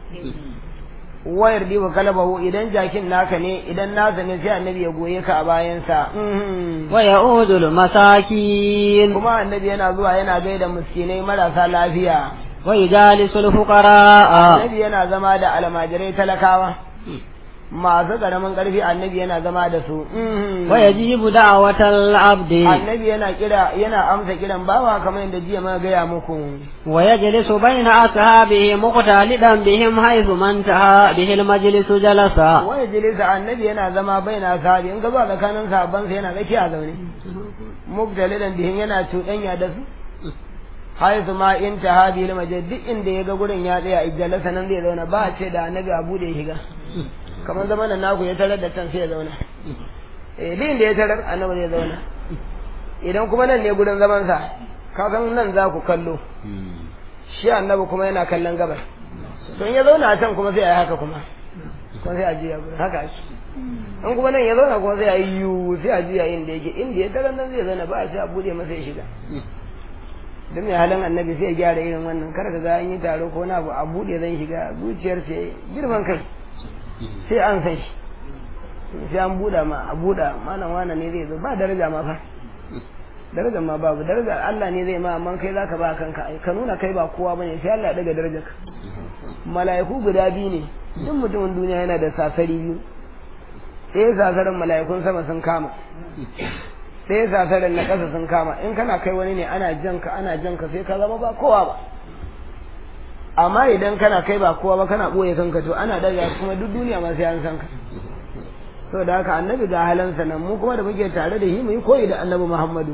wayar diba kalabahu idan jakin naka ne idan nasa ne sai annabi ya goye ka a bayansa
ويعود المساكين
kuma annabi yana zuwa yana gaida miskinai marasa lafiya
ويجالس الفقراء
annabi yana zama da almajirai talakawa masu karamin karfi annabi yana zama da su
ويجيب دعوة العبد
annabi yana kira yana amsa kiran bawa kamar yadda jiya muka gaya muku
ويجلس بين أصحابه مقتلدا بهم حيث ما انتهى به المجلس جلس
waya jilisa annabi yana zama baina sahabi in ka zuwa tsakanin sahabban sa yana tsakiya zaune mubtalidan bihin yana cuɗanya da su haisu ma in ta hadi lima duk inda ya ga gurin ya tsaya ijjalasa nan zai zauna ba a ce da annabi abu da ya shiga kamar zaman nan naku ya tarar da can sai ya zauna eh din da ya tarar annabi zai zauna idan kuma nan ne gurin zaman sa ka san nan za ku kallo shi annabi kuma yana kallon gabar to in ya zauna a can kuma sai a yi haka kuma kuma sai a jiya gurin haka ake in kuma nan ya zauna kuma sai a yi yiwu sai a jiya inda yake inda ya tarar nan zai zauna ba a ce a bude masa ya shiga don mai halin annabi sai ya gyara irin wannan kar ka ga an yi taro ko na abu a bude zan shiga zuciyar ce girman kai sai an san shi sai an buɗa ma a buɗa malam wane ne zai zo ba daraja ma fa darajar ma babu darajar Allah ne zai ma amma kai zaka ba kanka ai ka nuna kai ba kowa bane sai Allah ya daga darajar ka mala'iku guda biyu ne duk mutumin duniya yana da sasari biyu sai sasarin mala'ikun sama sun kama sai sasarin na ƙasa sun kama in kana kai wani ne ana janka ana janka sai ka zama ba kowa ba amma idan kana kai ba kowa ba kana ɓoye kanka to ana daga kuma duk duniya ma sai an san ka so da haka annabi ga halansa nan mu kuma da muke tare da shi mu yi koyi da annabi muhammadu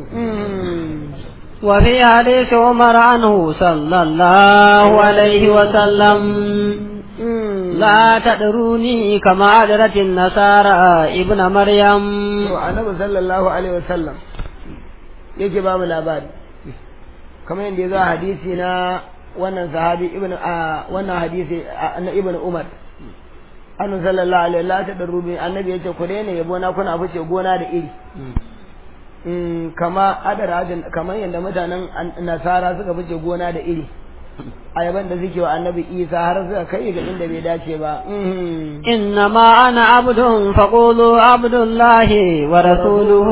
وفي حديث عمر عنه صلى الله عليه وسلم لا تدروني كما أدرت النصارى ابن مريم
to annabi sallallahu alaihi wasallam yake ba mu labari kamar yadda ya zo a hadisi na wannan sahabi ibn a wannan hadisi a- na ibn umar annabi sallallahu alaihi la ta darubi annabi yace ku daina yabo na kuna fice gona da iri Mm, kama adara kamar yadda mutanen an- nasara suka fice gona da iri ayaban da suke wa annabi isa har suka kai ga inda bai dace ba Mhm.
إنما أنا عبد فقولوا عبد الله ورسوله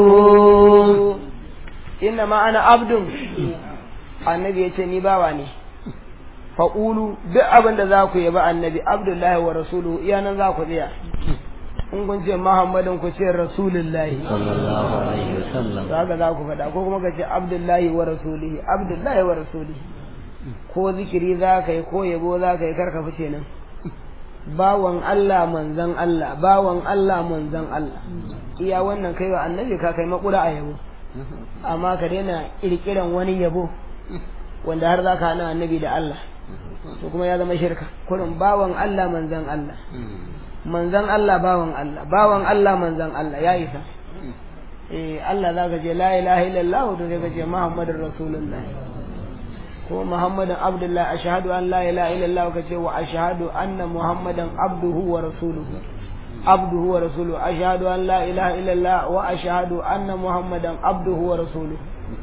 inna ma ana abdun annabi ya ce ni bawa ne faƙulu duk abin da za ku yaba annabi abdullahi wa rasuluhu iya nan za ku tsaya in kun ce muhammadin ku ce rasulullahi
صلى الله عليه وسلم
to haka za ku faɗa ko kuma ka ce abdullahi wa rasulihi abdullahi wa rasulihi ko zikiri za ka yi ko yabo za ka yi karka fice nan bawan Allah manzan Allah bawan Allah manzan Allah iya wannan kai wa annabi ka kai makura a yabo amma ka daina kirkiran wani yabo wanda har za ka hana annabi da Allah to kuma ya zama shirka kurin bawan Allah manzan Allah manzan Allah bawan Allah bawan Allah manzan Allah ya isa eh Allah za ka ce la ilaha illallah to sai ka ce muhammadur rasulullah ko muhammadan abdullah ashhadu an la ilaha illallah ka ce wa ashhadu anna muhammadan abduhu wa rasuluhu abduhu wa rasuluhu ashhadu an la ilaha illallah wa ashhadu anna muhammadan abduhu wa rasuluhu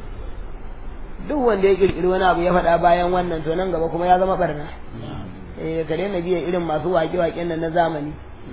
duk wanda ya kirkiri wani abu ya faɗa bayan wannan to nan gaba kuma ya zama barna eh ka daina biya irin masu waƙe-waƙen nan na zamani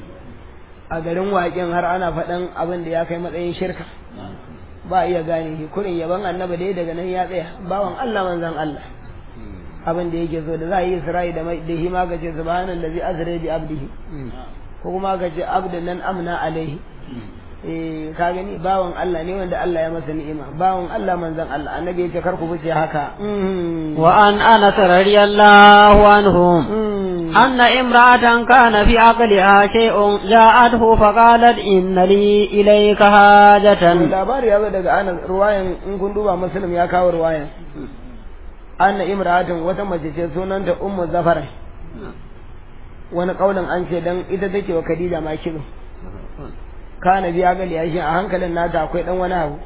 a garin waƙen har ana faɗan abin da ya kai matsayin shirka ba iya gane shi kurin yaban annaba dai daga nan ya tsaya bawan Allah manzon Allah abin da yake so da za a yi Isra'i da mai da shi ma gace subhanallazi azra bi abdihi ko kuma gace abdan nan amna alaihi eh ka gani bawan Allah ne wanda Allah ya masa ni'ima bawan Allah manzon Allah annabi ya ce kar ku fice haka
وعن أنس رضي الله عنهم أن امرأة كان في عقلها شيء جاءته فقالت إن لي إليك حاجة
labari ya zo daga anas ruwayan in kun duba muslim ya kawo ruwayan anna imra'atun wata mace ce sunanta ummu zafar wani kaulin an ce dan ita take wa khadija ma kizo kana biya gali ya shi a hankalin nata akwai dan wani abu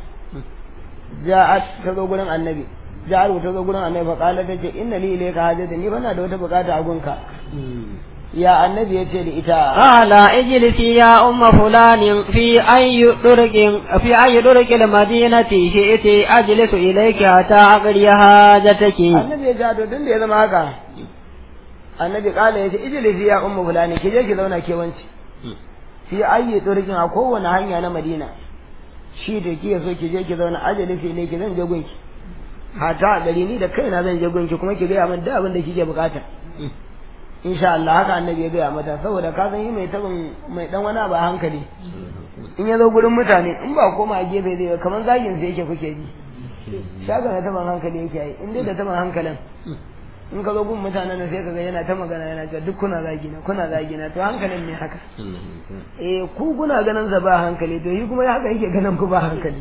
ja'at ta zo gurin annabi ja'at ta zo gurin annabi fa qala tace inna li ilayka hajatan ni bana da wata bukata a gunka ya annabi yace da ita
قال اجلسي يا أم فلان في أي درج في أي درج المدينة شئت أجلس إليك حتى أقضي حاجتك
annabi ya jado tun da ya zama haka annabi kala ya ce ijlisi ya ummu fulani ki je ki zauna ke wanci fi ayyi turkin a kowane hanya na madina shi da ki so ki je ki zauna ajali fi ne ki zan je gunki hata gari ni da kaina zan je gunki kuma ki gaya min da abin da kike bukata insha Allah haka annabi ya gaya mata saboda ka san yi mai tabin mai dan wani ba hankali in ya zo gurin mutane in ba koma a gefe zai kamar zagin sai yake kuke ji shaga na taban hankali yake yi in dai da taban hankalin in ka zo gun mutanen da sai ka ga yana ta magana yana cewa duk kuna zagina kuna zagina to hankalin ne haka eh ku kuna ganin sa ba hankali to yi kuma haka yake ganin ku ba hankali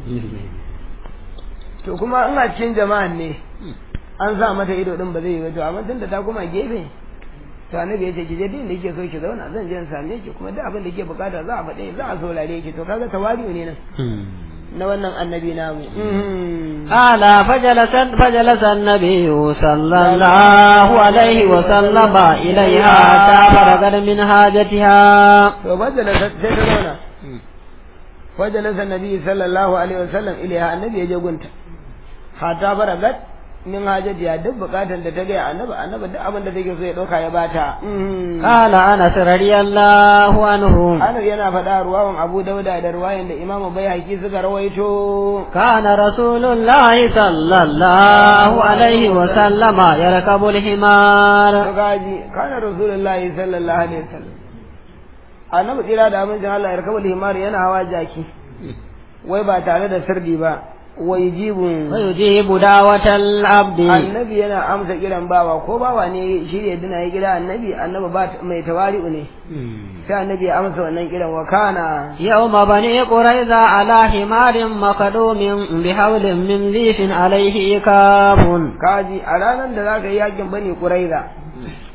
to kuma in a cikin jama'an ne an sa mata ido din ba zai yi ba to amma tunda ta kuma gefe to annabi ya ce ki je din da yake so ki zauna zan je in same ki kuma duk abin da kike bukata za a faɗe za a saurare ki to kaga tawari'u ne nan na wannan annabi namu
قال فجلس فجلس النبي صلى الله عليه وسلم إليها حتى فرغت من حاجتها
to fajalasa sai ta zauna fajalasa nabi sallallahu alaihi wasallam ilaiha annabi ya je gunta hata faragat min hajatiya duk bukatan da ta gaya annabi annabi duk abin da take so ya dauka ya bata
قال أنس رضي الله عنه
Anas yana faɗa ruwawan Abu Dauda da ruwayan da Imam Bayhaqi suka rawaito
كان رسول الله صلى الله عليه وسلم يركب الحمار
to gaji kana rasulullahi sallallahu alaihi wasallam annabi tsira da amincin Allah ya rakabu himar yana hawa jaki wai ba tare da sirdi ba wai jibun
ويجيب دعوة العبد
annabi yana amsa kiran bawa ko bawa ne shi ya dina ya kira annabi annabi ba mai tawari'u ne sai annabi ya amsa wannan kiran wa kana
يوم بني قريظة على حمار مخدوم بحول من ليف عليه إكاف
kaji a ranar da zaka yi yakin bani quraiza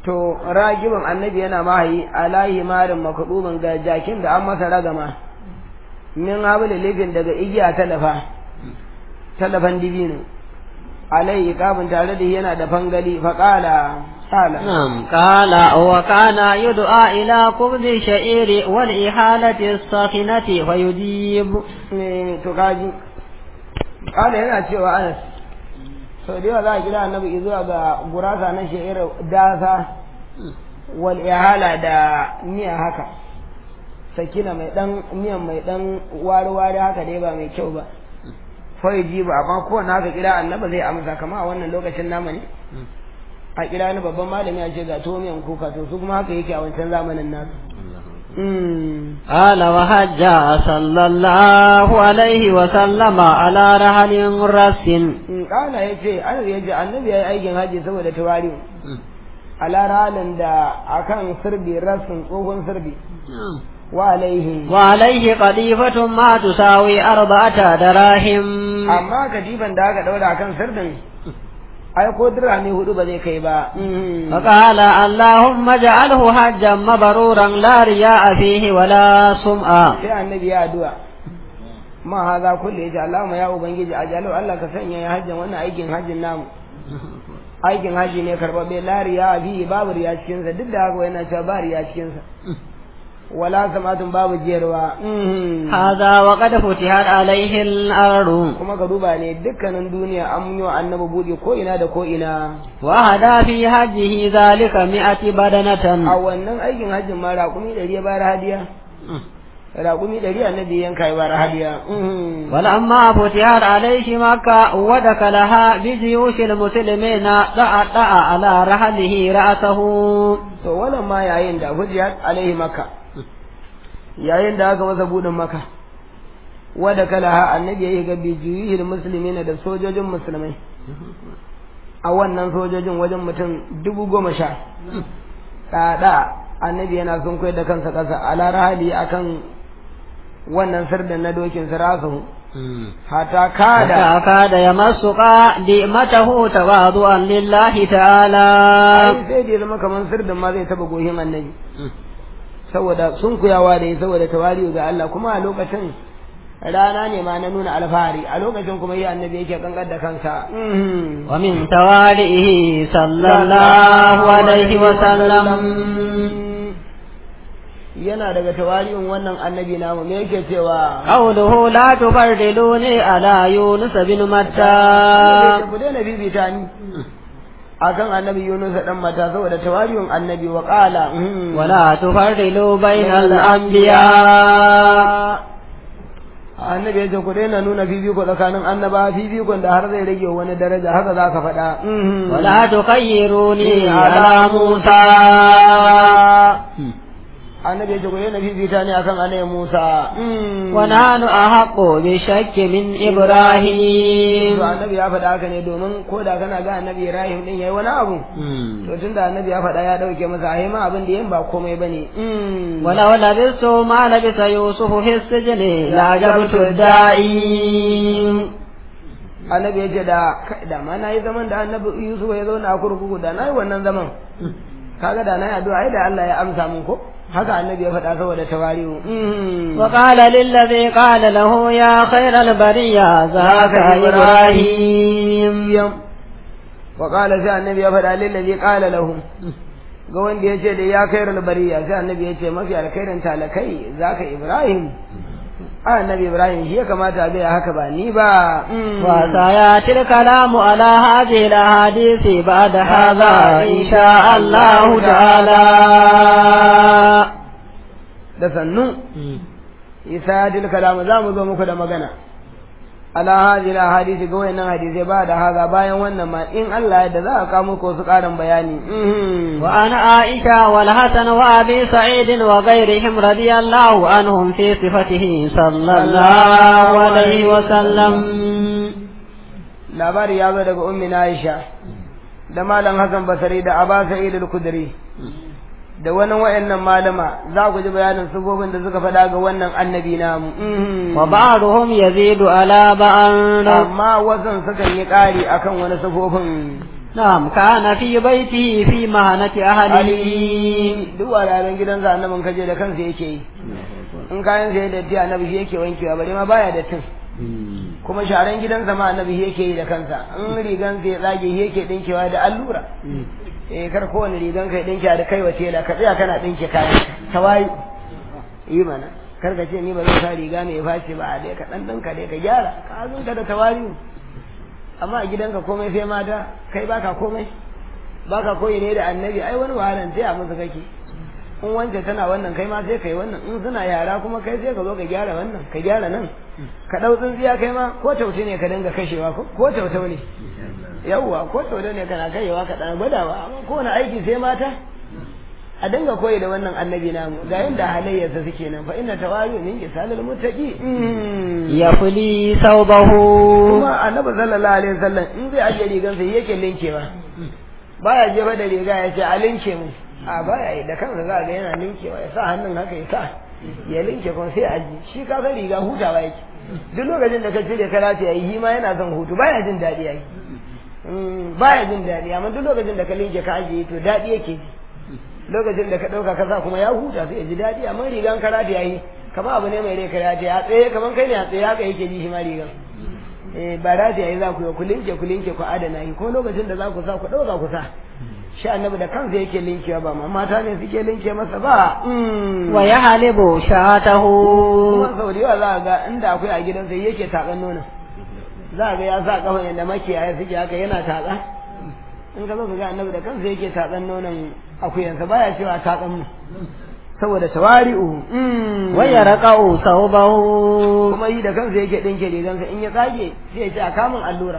to ragibin annabi yana mahayi alahi marin makudubin ga jakin da an masa ragama min habli lifin daga igiya talafa talafan dibino alai iqabun tare da yana da fangali fa qala qala
نعم قال وكان يدعى إلى قبض الشعير والإحالة الساخنة فيجيب
ne to kaji qala yana cewa Anas sau da yawa za a kira annabi zuwa ga gurasa na sha'ir dasa wal ihala da miya haka sakina mai dan miyan mai dan wari-wari haka dai ba mai kyau ba fai ji ba amma kowane haka kira annaba zai amsa kama a wannan lokacin nama ne a kira ni babban malami a ce ga to miyan kuka to su kuma haka yake a wancan zamanin nasu
قال وحج صلى الله عليه وسلم على رحل رس
kala ya ce an ya ce annabi ya yi aikin haji saboda tawari a laralin da akan sirbi rassin tsohon sirbi wa alaihi
وعليه قذيفة ما تساوي أربعة دراهم
amma katifan da aka daura akan sirdin ai ko dirhami hudu ba zai kai ba
فقال اللهم اجعله حجا مبرورا لا رياء فيه ولا سمعة
sai annabi ya addu'a ma haza kullu yace Allahumma ya ubangiji ajalu Allah ka sanya ya hajjan wannan aikin hajjin namu aikin haji ne karbabe la riya bi babu riya cikin sa duk da haka yana cewa ba riya cikin sa wala samatun babu jiyarwa
هذا وقد فتحت عليه الأرض
kuma ka duba ne dukkanin duniya an yi wa annabi buɗe ko ina da ko ina
وهدى في حجه ذلك مئة
a
بدنة
wannan aikin hajjin ma raƙumi ɗari ya bayar hadiya raƙumi ɗari annabi yanka ya bayar hadiya
ولما فتحت عليه مكة ودخلها بجيوش المسلمين دعا دعا على رحله رأسه
to wannan ma yayin da hujjat alaihi makka yayin da aka masa buɗin makka wada kalaha annabi yayi ga bijiyil muslimina da sojojin musulmai a wannan sojojin wajen mutum dubu goma sha tsada annabi yana sun koyar da kansa ƙasa ala rahali akan wannan sirdan na dokin sirasu hata kada
كاد يمس قادمته تواضعا لله تعالى
ai sai da ya zama kamar sirdan ma zai taba gohin annabi saboda sun kuyawa da yi saboda tawari'u ga Allah kuma a lokacin rana ne ma na nuna alfahari a lokacin kuma yi annabi yake kankar da kansa
ومن توالئه صلى الله عليه وسلم
yana daga tawari'un wannan annabi namu me yake cewa
قوله لا تفردلوني على يونس بن متى
ku daina bibita ni akan annabi Yunus dan mata saboda tawari'un annabi wa qala
ولا تفردلوا بين الأنبياء
annabi ya ce ku daina nuna fifiko tsakanin annaba fifikon da har zai rage wani daraja haka za ka faɗa
ولا تخيروني على موسى
annabi ya ce ku daina fifita ne akan annabi Musa
ونحن أحق بشك من إبراهيم
to annabi ya faɗa haka ne domin ko da kana ga annabi Ibrahim din yayi wani abu to tunda annabi ya faɗa ya dauke masa ai ma abin da yin ba komai bane
ولو لبثت ما لبث يوسف في السجن لعجبت الداعي
annabi ya ce da kai da ma nayi zaman da annabi Yusuf ya zauna a kurkuku da nayi wannan zaman kaga da nayi addu'a ai da Allah ya amsa mun ko haka annabi ya faɗa saboda tawari'u
وقال للذي قال له يا خير البرية ذاك إبراهيم
wa qala sai annabi ya faɗa lillazi qala lahu ga wanda ya ce da ya kai bariya sai annabi ya ce mafi alkhairin talakai zaka ibrahim a annabi ibrahim shi ya kamata a gaya haka ba ni ba
وسيأتي الكلام على هذه الأحاديث بعد هذا إن شاء الله تعالى
da sannu isa dil kalam za mu zo muku da magana ala hadhihi hadisi ga wayannan hadisi ba da haza bayan wannan ma in Allah ya da za a kawo muku su karin bayani
وعن عائشة والحسن وأبي سعيد وغيرهم رضي الله عنهم في صفته صلى الله عليه وسلم
labari ya zo daga ummi Aisha da malam Hassan Basri da Aba Sa'id al-Khudri da wani wayannan malama za ku ji bayanin sifofin da suka faɗa ga wannan annabi namu
وبعضهم يزيد على بعض
amma wasan sukan yi ƙari akan wani sifofin
نعم كان في بيته في مهنة أهله
ali duk wuraren gidansa annabin kaje da kansa yake yi in kayan sai da datti annabi shi yake wankewa bare ma baya da tin kuma sharan gidansa ma annabi shi yake yi da kansa in rigan sai tsage shi yake dinkewa da allura eh kar kowane rigan kai dinke da kai wace la ka tsaya kana dinke kayan tawayi yi mana kar ka ce ni ba zan sa riga mai face ba a dai ka dan dinka dai ka gyara ka azunka da tawayi amma a gidanka komai sai mata kai baka komai baka koyi ne da annabi ai wani wahalan sai a musu kake in wance tana wannan kai ma sai kai wannan in suna yara kuma kai sai ka zo ka gyara wannan ka gyara nan ka dau tsintsiya kai ma ko tauti ne ka dinga kashewa ko ko tautau ne yawwa ko tautau ne kana kaiwa ka dan gwadawa amma ko wani aiki sai mata a dinga koyi da wannan annabi namu ga yanda halayyarsa suke nan fa inna tawari min kisalil muttaqi
يفلي ثوبه
kuma annabi sallallahu alaihi wasallam in zai ajiye rigan sai yake linkewa baya jefa da riga ya ce a linke mu a baya yi da kansa za ga yana linkewa ya sa hannun haka ya sa ya linke kuma sai aji shi ka san riga hutawa yake duk lokacin da ka cire ka lati yayi shi ma yana son hutu baya jin daɗi yayi baya jin daɗi amma duk lokacin da ka linke ka ajiye to daɗi yake ji lokacin da ka ɗauka ka sa kuma ya huta sai ya ji daɗi amma rigan ka lati yayi kama abu ne mai rai ka lati ya tsaye kaman kai ne a tsaye haka yake ji shi ma rigan eh ba da yayi za ku yi ku linke ku linke ku adana yi ko lokacin da za ku sa ku ɗauka ku sa shi annabi da kansa yake linkewa ba ma mata ne suke linke masa ba
ويحلب شاته
kuma sau da yawa za a ga inda akwai a gidansa yake taƙan nonon za a ga ya sa ƙafa yadda makiyaya suke haka yana taƙa in ka zo ka ga annabi da kansa yake taƙan nonon akuyansa baya cewa taƙan mu saboda tawari'u
ويرقع ثوبه
kuma yi da kansa yake ɗinke rigansa in ya tsage sai ya ce a kamun allura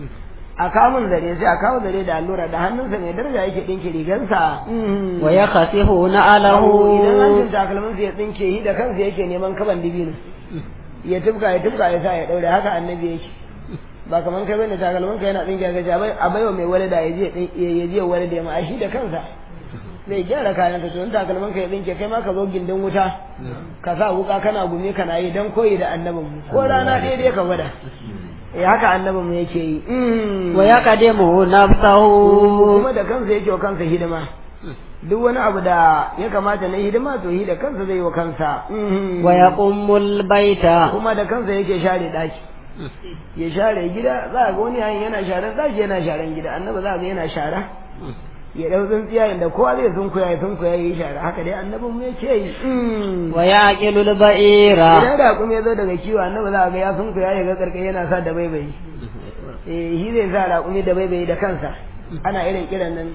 a kamun zare sai a kawo zare da allura da hannunsa mai daraja yake ɗinke rigansa
ويخسف
idan
نعله
hancin takalminsa ya tsinke yi da kansa yake neman kaban dibino ya tufka ya tufka ya sa ya ɗaure haka annabi yake ba kaman kai bane takalminka yana tsinke ga ce a baiwa mai walida ya je ya je walida ya ma shi da kansa zai gyara kayan ka tun takalmin ka ya tsinke kai ma ka zo gindin wuta ka sa wuka kana gumi kana yi dan koyi da annabin mu ko rana ɗaya dai ka gwada eh haka annabin mu yake yi
ويقدم نفسه
kuma da kansa yake wa kansa hidima duk wani abu da ya kamata na hidima to yi da kansa zai wa kansa
ويقوم البيت
kuma da kansa yake share daki ya share gida za ga wani yayin yana sharan daki yana sharan gida annabi za ga yana shara ya dau tsintsiya inda kowa zai sunkuya ya sunkuya ya yi shara haka dai annabin mu yake yi
ويعقل البئير
idan da kuma ya zo daga kiwo annabi za ga ya sunkuya ya ga karkai yana sa da baibayi eh shi zai sa raƙumi da baibayi da kansa ana irin kiran nan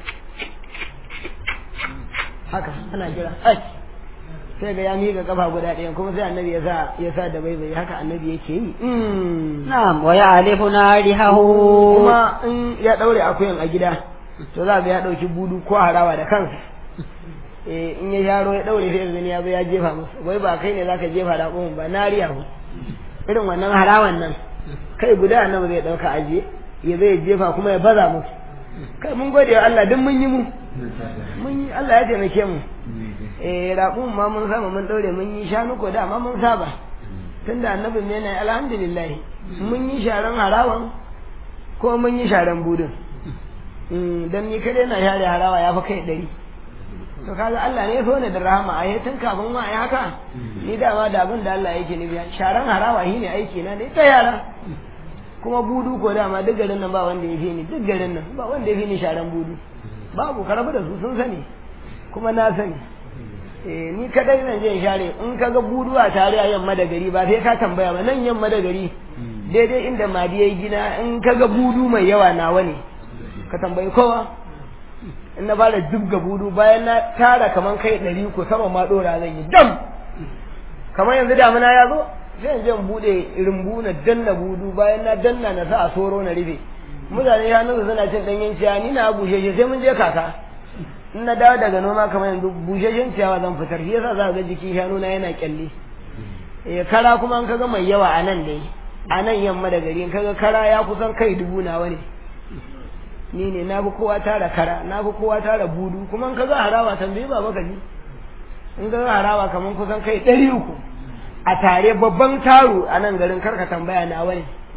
haka ana kira ai sai ga ya miƙa kafa guda ɗaya kuma sai annabi ya sa ya sa da baibayi haka annabi yake yi
نعم ويعرف نارحه
kuma in ya ɗaure akuyan a gida to za ga ya ɗauki budu ko harawa da kansa eh in ya yaro ya ɗaure sai zani ya zo ya jefa musu wai ba kai ne zaka jefa da ƙumin ba nariya ku irin wannan harawan nan kai guda annabi zai ɗauka aje ya zai jefa kuma ya baza musu kai mun gode wa Allah duk mun yi mu mun yi Allah ya taimake mu eh raƙumin ma mun sama mun ɗaure mun yi shanu ko da ma mun saba tunda annabin ne na alhamdulillah mun yi sharan harawan ko mun yi sharan budin dan ni kadai na share harawa ya fi kai ɗari to kaga Allah ne ya so ne da rahama a tun kafin ma ai haka ni dama da abin da Allah yake nufi sharan harawa shi ne aiki na ne ta yara kuma budu ko dama duk garin nan ba wanda ya fi ni duk garin nan ba wanda ya fi ni sharan budu babu ka rabu da su sun sani kuma na sani eh ni kadai nan zai share in kaga budu a tare a yamma da gari ba sai ka tambaya ba nan yamma da gari daidai inda madi yayi gina in kaga budu mai yawa nawa ne ka tambayi kowa in na fara dubga budu bayan na tara kaman kai ɗari ko sama ma ɗora zan yi dam kamar yanzu damuna ya zo sai in je in buɗe rumbu na danna budu bayan na danna na sa a soro na rufe mutane ya nuna suna cin ɗanyen ciyawa ni na busheshe sai mun je kaka in na dawo daga noma kamar yanzu busheshen ciyawa zan fitar shi yasa za ga jikin shanu na yana kyalle eh kara kuma an kaga mai yawa a nan dai a nan yamma da gari in kaga kara ya kusan kai dubu nawa ne ni ne na bi kowa tara kara na bi kowa tara budu kuma in ka ga harawa tambayi ba baka ji in ka ga harawa kaman kusan kai ɗari uku a tare babban taro a nan garin karka tambaya na wani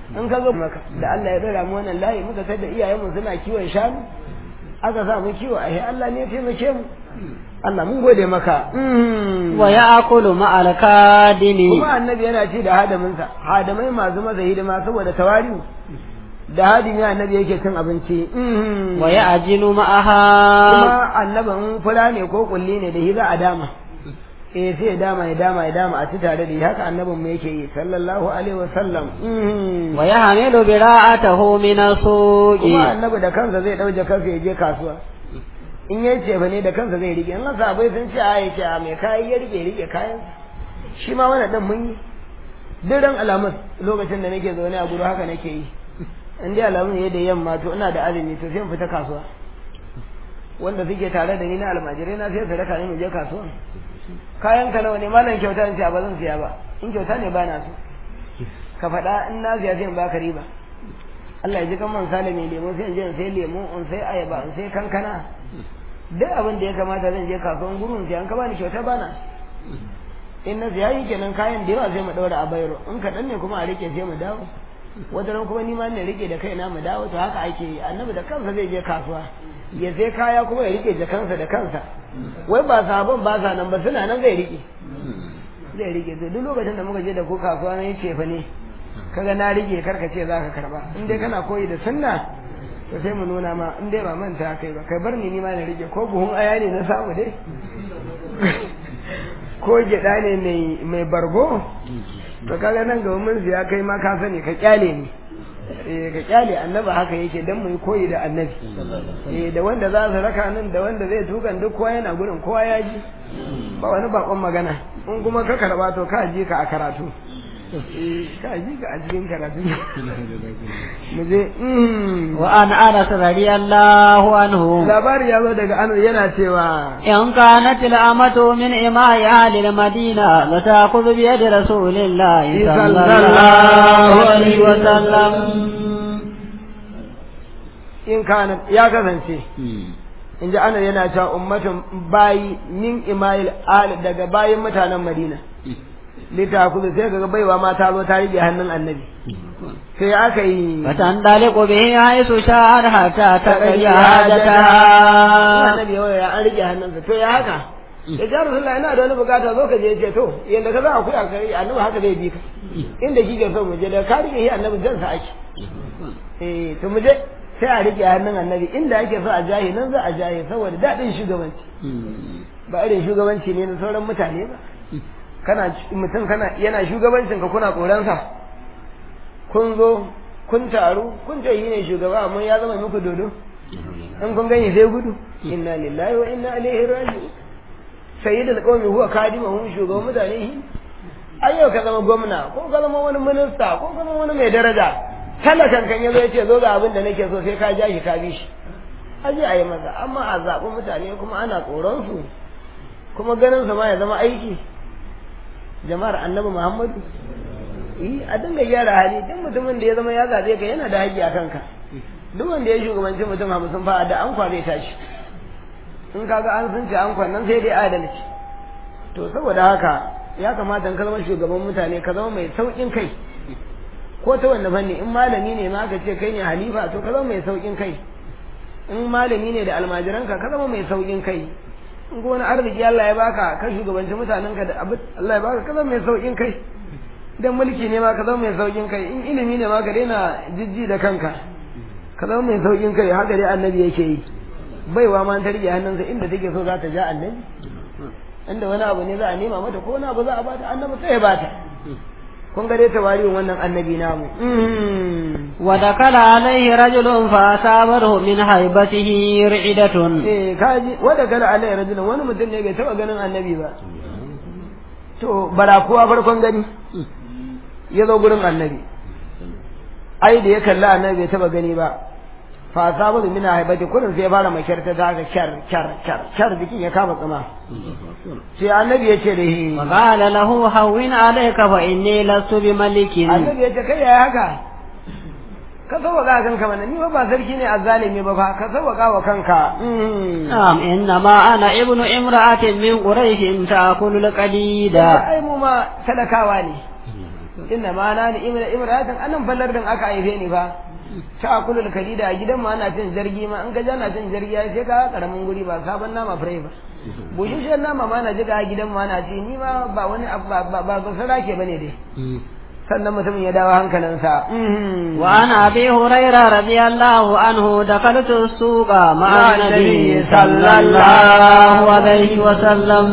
in ka zo maka da Allah ya dora mu wannan layi muka sai da iyayenmu suna kiwon shanu aka sa mu kiwo ai Allah ne ya taimake mu Allah mun gode maka
wa ya'kulu ma'al kadimi
kuma annabi yana ci da hadaminsa hadamai masu masa hidima saboda tawari'u da hadimi annabi yake cin abinci
wa ya'jinu ma'aha
kuma annabin fura ne ko kulli ne da shi za a dama eh sai ya dama ya dama ya dama a ci tare da shi haka annabin mu yake yi sallallahu alaihi wasallam
wa yahmilu bira'atahu min as-suqi
kuma annabi da kansa zai dauje kansa ya je kasuwa in ya ce ne da kansa zai rike in sahabbai sun ce a yake a mai kayi ya rike rike kayan shi ma wannan din mun yi duk ran alamun lokacin da nake zaune a guru haka nake yi in dai alamun ya da yamma to ina da azumi to sai in fita kasuwa wanda suke tare da ni na almajirai na sai su raka ni mu je kasuwa kayan ka nawa ne malam kyauta in ce ba zan siya ba in kyauta ne ba na so ka faɗa in na siya sai in baka riba Allah ya ji kan man sale mai lemo sai in je in sai lemo in sai ayaba in sai kankana duk abin da ya kamata zan je kasuwan gurin sai an ka bani kyauta bana in na siya yi kenan kayan da yawa sai mu daura a bayro in kaɗan ne kuma a rike sai mu dawo wata ran kuma ni ma ne rike da kaina mu dawo to haka ake yi annabi da kansa zai je kasuwa ya sai kaya kuma ya rike jakansa da kansa wai ba sabon ba sa nan ba suna nan zai rike zai rike to duk lokacin da muka je da ku kasuwa na yace fa ne kaga na rike karka ce zaka karba in dai kana koyi da sunna to sai mu nuna ma in dai ba manta kai ba kai bar ni ni ma na rike ko buhun aya ne na samu dai ko gyaɗa ne mai mai bargo to kaga nan gaba mun siya kai ma ka sani ka kyale ni eh ka kyale annaba haka yake dan mu yi koyi da annabi eh da wanda za su raka nan da wanda zai tukan duk kowa yana gurin kowa ya ji ba wani bakon magana in kuma ka karba to ka ji ka a karatu ka ji ka a cikin karatu mu je
wa an anas radiyallahu anhu
labari ya zo daga anu yana cewa
in kanat al-amatu min imai ahli al-madina la ta'khudhu bi yadi rasulillahi sallallahu alaihi wa sallam
in kana ya kasance in ji ana yana cewa ummatun bayi min imail al daga bayin mutanen madina litakuzu sai ga baiwa ma ta zo ta rige hannun annabi sai aka yi
fatan daliku bihi haisu sha'ar hatta ta kai hajata
annabi ya an rige hannunsa to ya haka ya ja rasulullah ina da wani bukata zo ka je ce to yanda ka za a kuya kai annabi haka zai bi ka inda kike so mu je da ka rige shi annabi jan sa ake eh to mu je sai a rike hannun annabi inda ake so a jahi nan za a jahi saboda daɗin shugabanci ba irin shugabanci ne na sauran mutane ba kana mutum kana yana shugabancin ka kuna koransa kun zo kun taru kun ce yi ne shugaba amma ya zama muku dodo in kun gani sai gudu inna lillahi wa inna ilaihi raji'un sayyidul qaumi huwa kadimuhum shugaban mutane shi ayyau ka zama gwamna ko ka zama wani minista ko ka zama wani mai daraja talakan kan yazo yace zo ga abin da nake so sai ka ja shi ka bi shi aje a yi masa amma a zaɓi mutane kuma ana tsoron su kuma ganin su ma ya zama aiki jama'ar annabi muhammadu yi a dinga gyara hali duk mutumin da ya zama ya zaɓe ka yana da haƙƙi a kanka duk wanda ya shugabanci mutum hamsin fa da an zai tashi in kaga an sun ce an nan sai dai adalci to saboda haka ya kamata ka zama shugaban mutane ka zama mai sauƙin kai ko ta wanda fanni in malami ne ma ka ce kai ne halifa to ka zama mai sauƙin kai in malami ne da almajiranka ka zama mai sauƙin kai in ko wani arziki Allah ya baka ka shugabanci mutanen ka da abin Allah ya baka ka zama mai sauƙin kai dan mulki ne ma ka zama mai sauƙin kai in ilimi ne ma ka daina jijji da kanka ka zama mai sauƙin kai haka dai annabi yake yi baiwa ma ta rike hannunsa inda take so za ta ja annabi inda wani abu ne za a nema mata ko wani abu za a bata annabi sai ya bata kun ga dai tawari'un wannan annabi namu
wa dakala alaihi rajulun fa asabahu min haibatihi ri'idatun
eh kaji wa dakala alaihi rajulun wani mutum ne bai taba ganin annabi ba to barakuwa farkon gani ya zo gurin annabi ai da ya kalli annabi bai taba gani ba fa asabahu min haibati kullun sai ya fara makyarta ta ga kyar kyar kyar kyar bikin ya kama tsama sai annabi ya ce da shi
wa qala lahu hawwin alayka fa inni lastu bi malikin
annabi ya ce kai yaya haka ka sauwaka kanka mana ni ba sarki ne azzalimi ba fa ka sauwaka wa kanka
na'am inna ma ana ibnu imra'atin min quraish ta'kulu al-qadida
ai mu ma talakawa ne inna ma na ni imra imratan anan fallar din aka haife ni fa ta akulul kalida a gidan ma ana cin zargi ma in ka ja na cin zargi ai sai ka karamin guri ba sabon nama fure ba bushushen nama ma na jiga a gidan ma na ci ni ma ba wani ba ba ba sarake bane dai sannan mutumin ya dawo hankalinsa
وعن أبي هريرة رضي الله عنه دخلت السوق مع النبي صلى الله عليه وسلم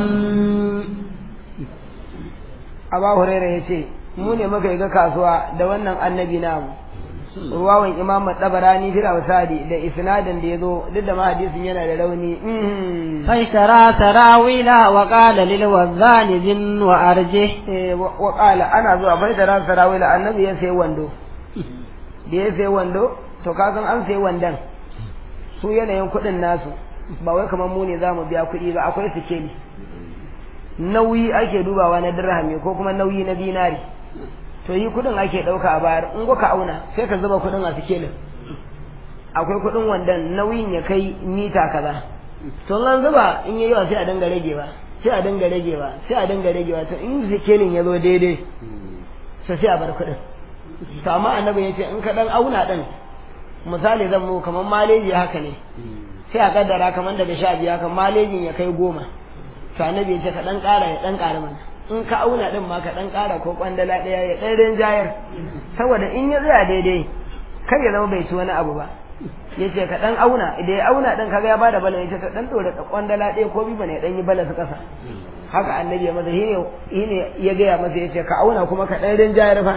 Aba Huraira ya ce, Mu ne muka yi ga kasuwa da wannan annabi namu. Ruwawan Imam Tabarani fil Awsadi da isnadin da ya zo duk da ma hadisin yana da rauni.
فاشترى سراويل وقال للوزان زن وأرجه
Eh, wa wa qala ana zuwa bai da ran sarawila annabi ya sai wando. Da ya sai wando to ka san an sai wandan. Su yanayin kuɗin nasu ba wai kamar mu ne zamu biya kuɗi ba akwai sikeli. Nauyi ake dubawa na dirhami ko kuma nauyi na dinari. to yi kudin ake dauka a bayar in ka auna sai ka zuba kudin a sikelin akwai kudin wandan nauyin ya kai mita kaza to an zuba in yayi yawa sai a dinga ragewa sai a dinga ragewa sai a dinga ragewa to in sikelin ya zo daidai sai sai a bar kudin to amma annabi ya ce in ka dan auna din misali zan mu kamar maleji haka ne sai a kaddara kamar daga sha biyu haka malejin ya kai goma to annabi ya ce ka dan kara ya dan kara mana in ka auna din ma ka dan kara ko kwandala daya ya dan rinjayar saboda in ya tsaya daidai kar ya zama bai ci wani abu ba yace ka dan auna idan ya auna din kaga ya bada balan yace ka dan dore kwandala daya ko bi bane dan yi balan su kasa haka annabi ya masa shine shine ya gaya masa yace ka auna kuma ka dan rinjayar fa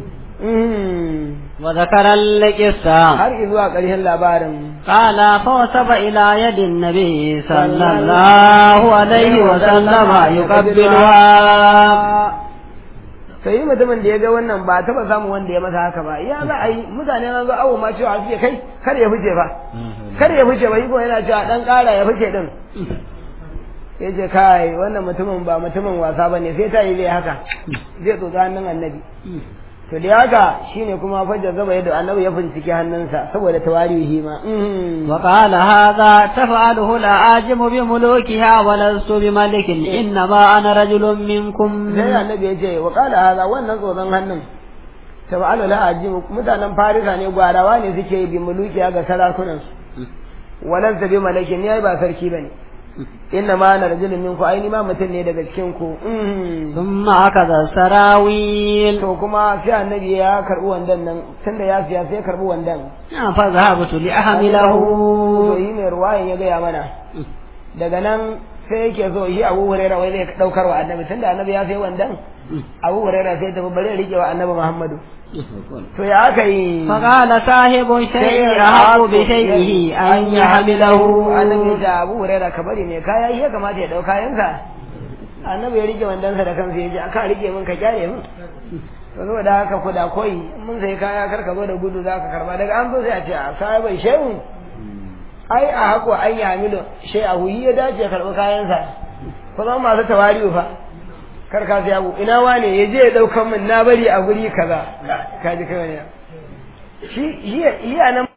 وذكر القصة
har zuwa ƙarshen labarin
قال فوسب إلى يد النبي صلى الله عليه وسلم يقبلها
to yi mutumin da ya ga wannan ba taba samun wanda ya masa haka ba ya za a yi mutane na zo awo ma cewa suke kai kar ya fice ba kar ya fice ba yi ko yana cewa dan kara ya fice din ya ce kai wannan mutumin ba mutumin wasa ba ne sai ta yi zai haka zai tsotsa hannun annabi to da haka shine kuma fajar zaba yadda annabi ya bincike hannunsa saboda tawarihi ma
وقال هذا تفعله الأعجم بملوكها ولست بملك إنما أنا رجل منكم
sai annabi ya ce wa qala hadha wannan tsotson hannun tab'alu la ajim mutanen farisa ne gwarawa ne suke bi muluki ga sarakunan su walan bi malakin ne ba sarki bane inna ma ana rajulun minku aini ma mutum ne daga cikin ku
ثم أخذ السراويل
to kuma sai annabi ya karbi wandan nan tunda ya siya sai ya karbi wandan
فذهبت لأحمله
to yi mai ruwayan ya gaya mana daga nan sai yake so shi abu huraira wai zai daukar wa annabi tunda annabi ya sai wandan abu huraira sai tafi bare rike wa annabi muhammadu to ya aka yi
فقال صاحب الشيء أحق بشيئه أن يحمله
annabi da abu huraira ka bari ne kaya ya kamata ya dauka yansa annabi ya rike wandansa da kansa ya ji aka rike min ka kyale min to saboda haka ku da koyi mun sai kaya kar ka zo da gudu za ka karba daga an zo sai a ce a kaya bai shehu ai a hako an yi hamilu shai a huyi ya dace ya karɓi kayansa ku zama masu tawari'u fa kar ka sai abu ina wane ya je ya ɗaukan min na bari a guri kaza ka ji kawai shi shi a nan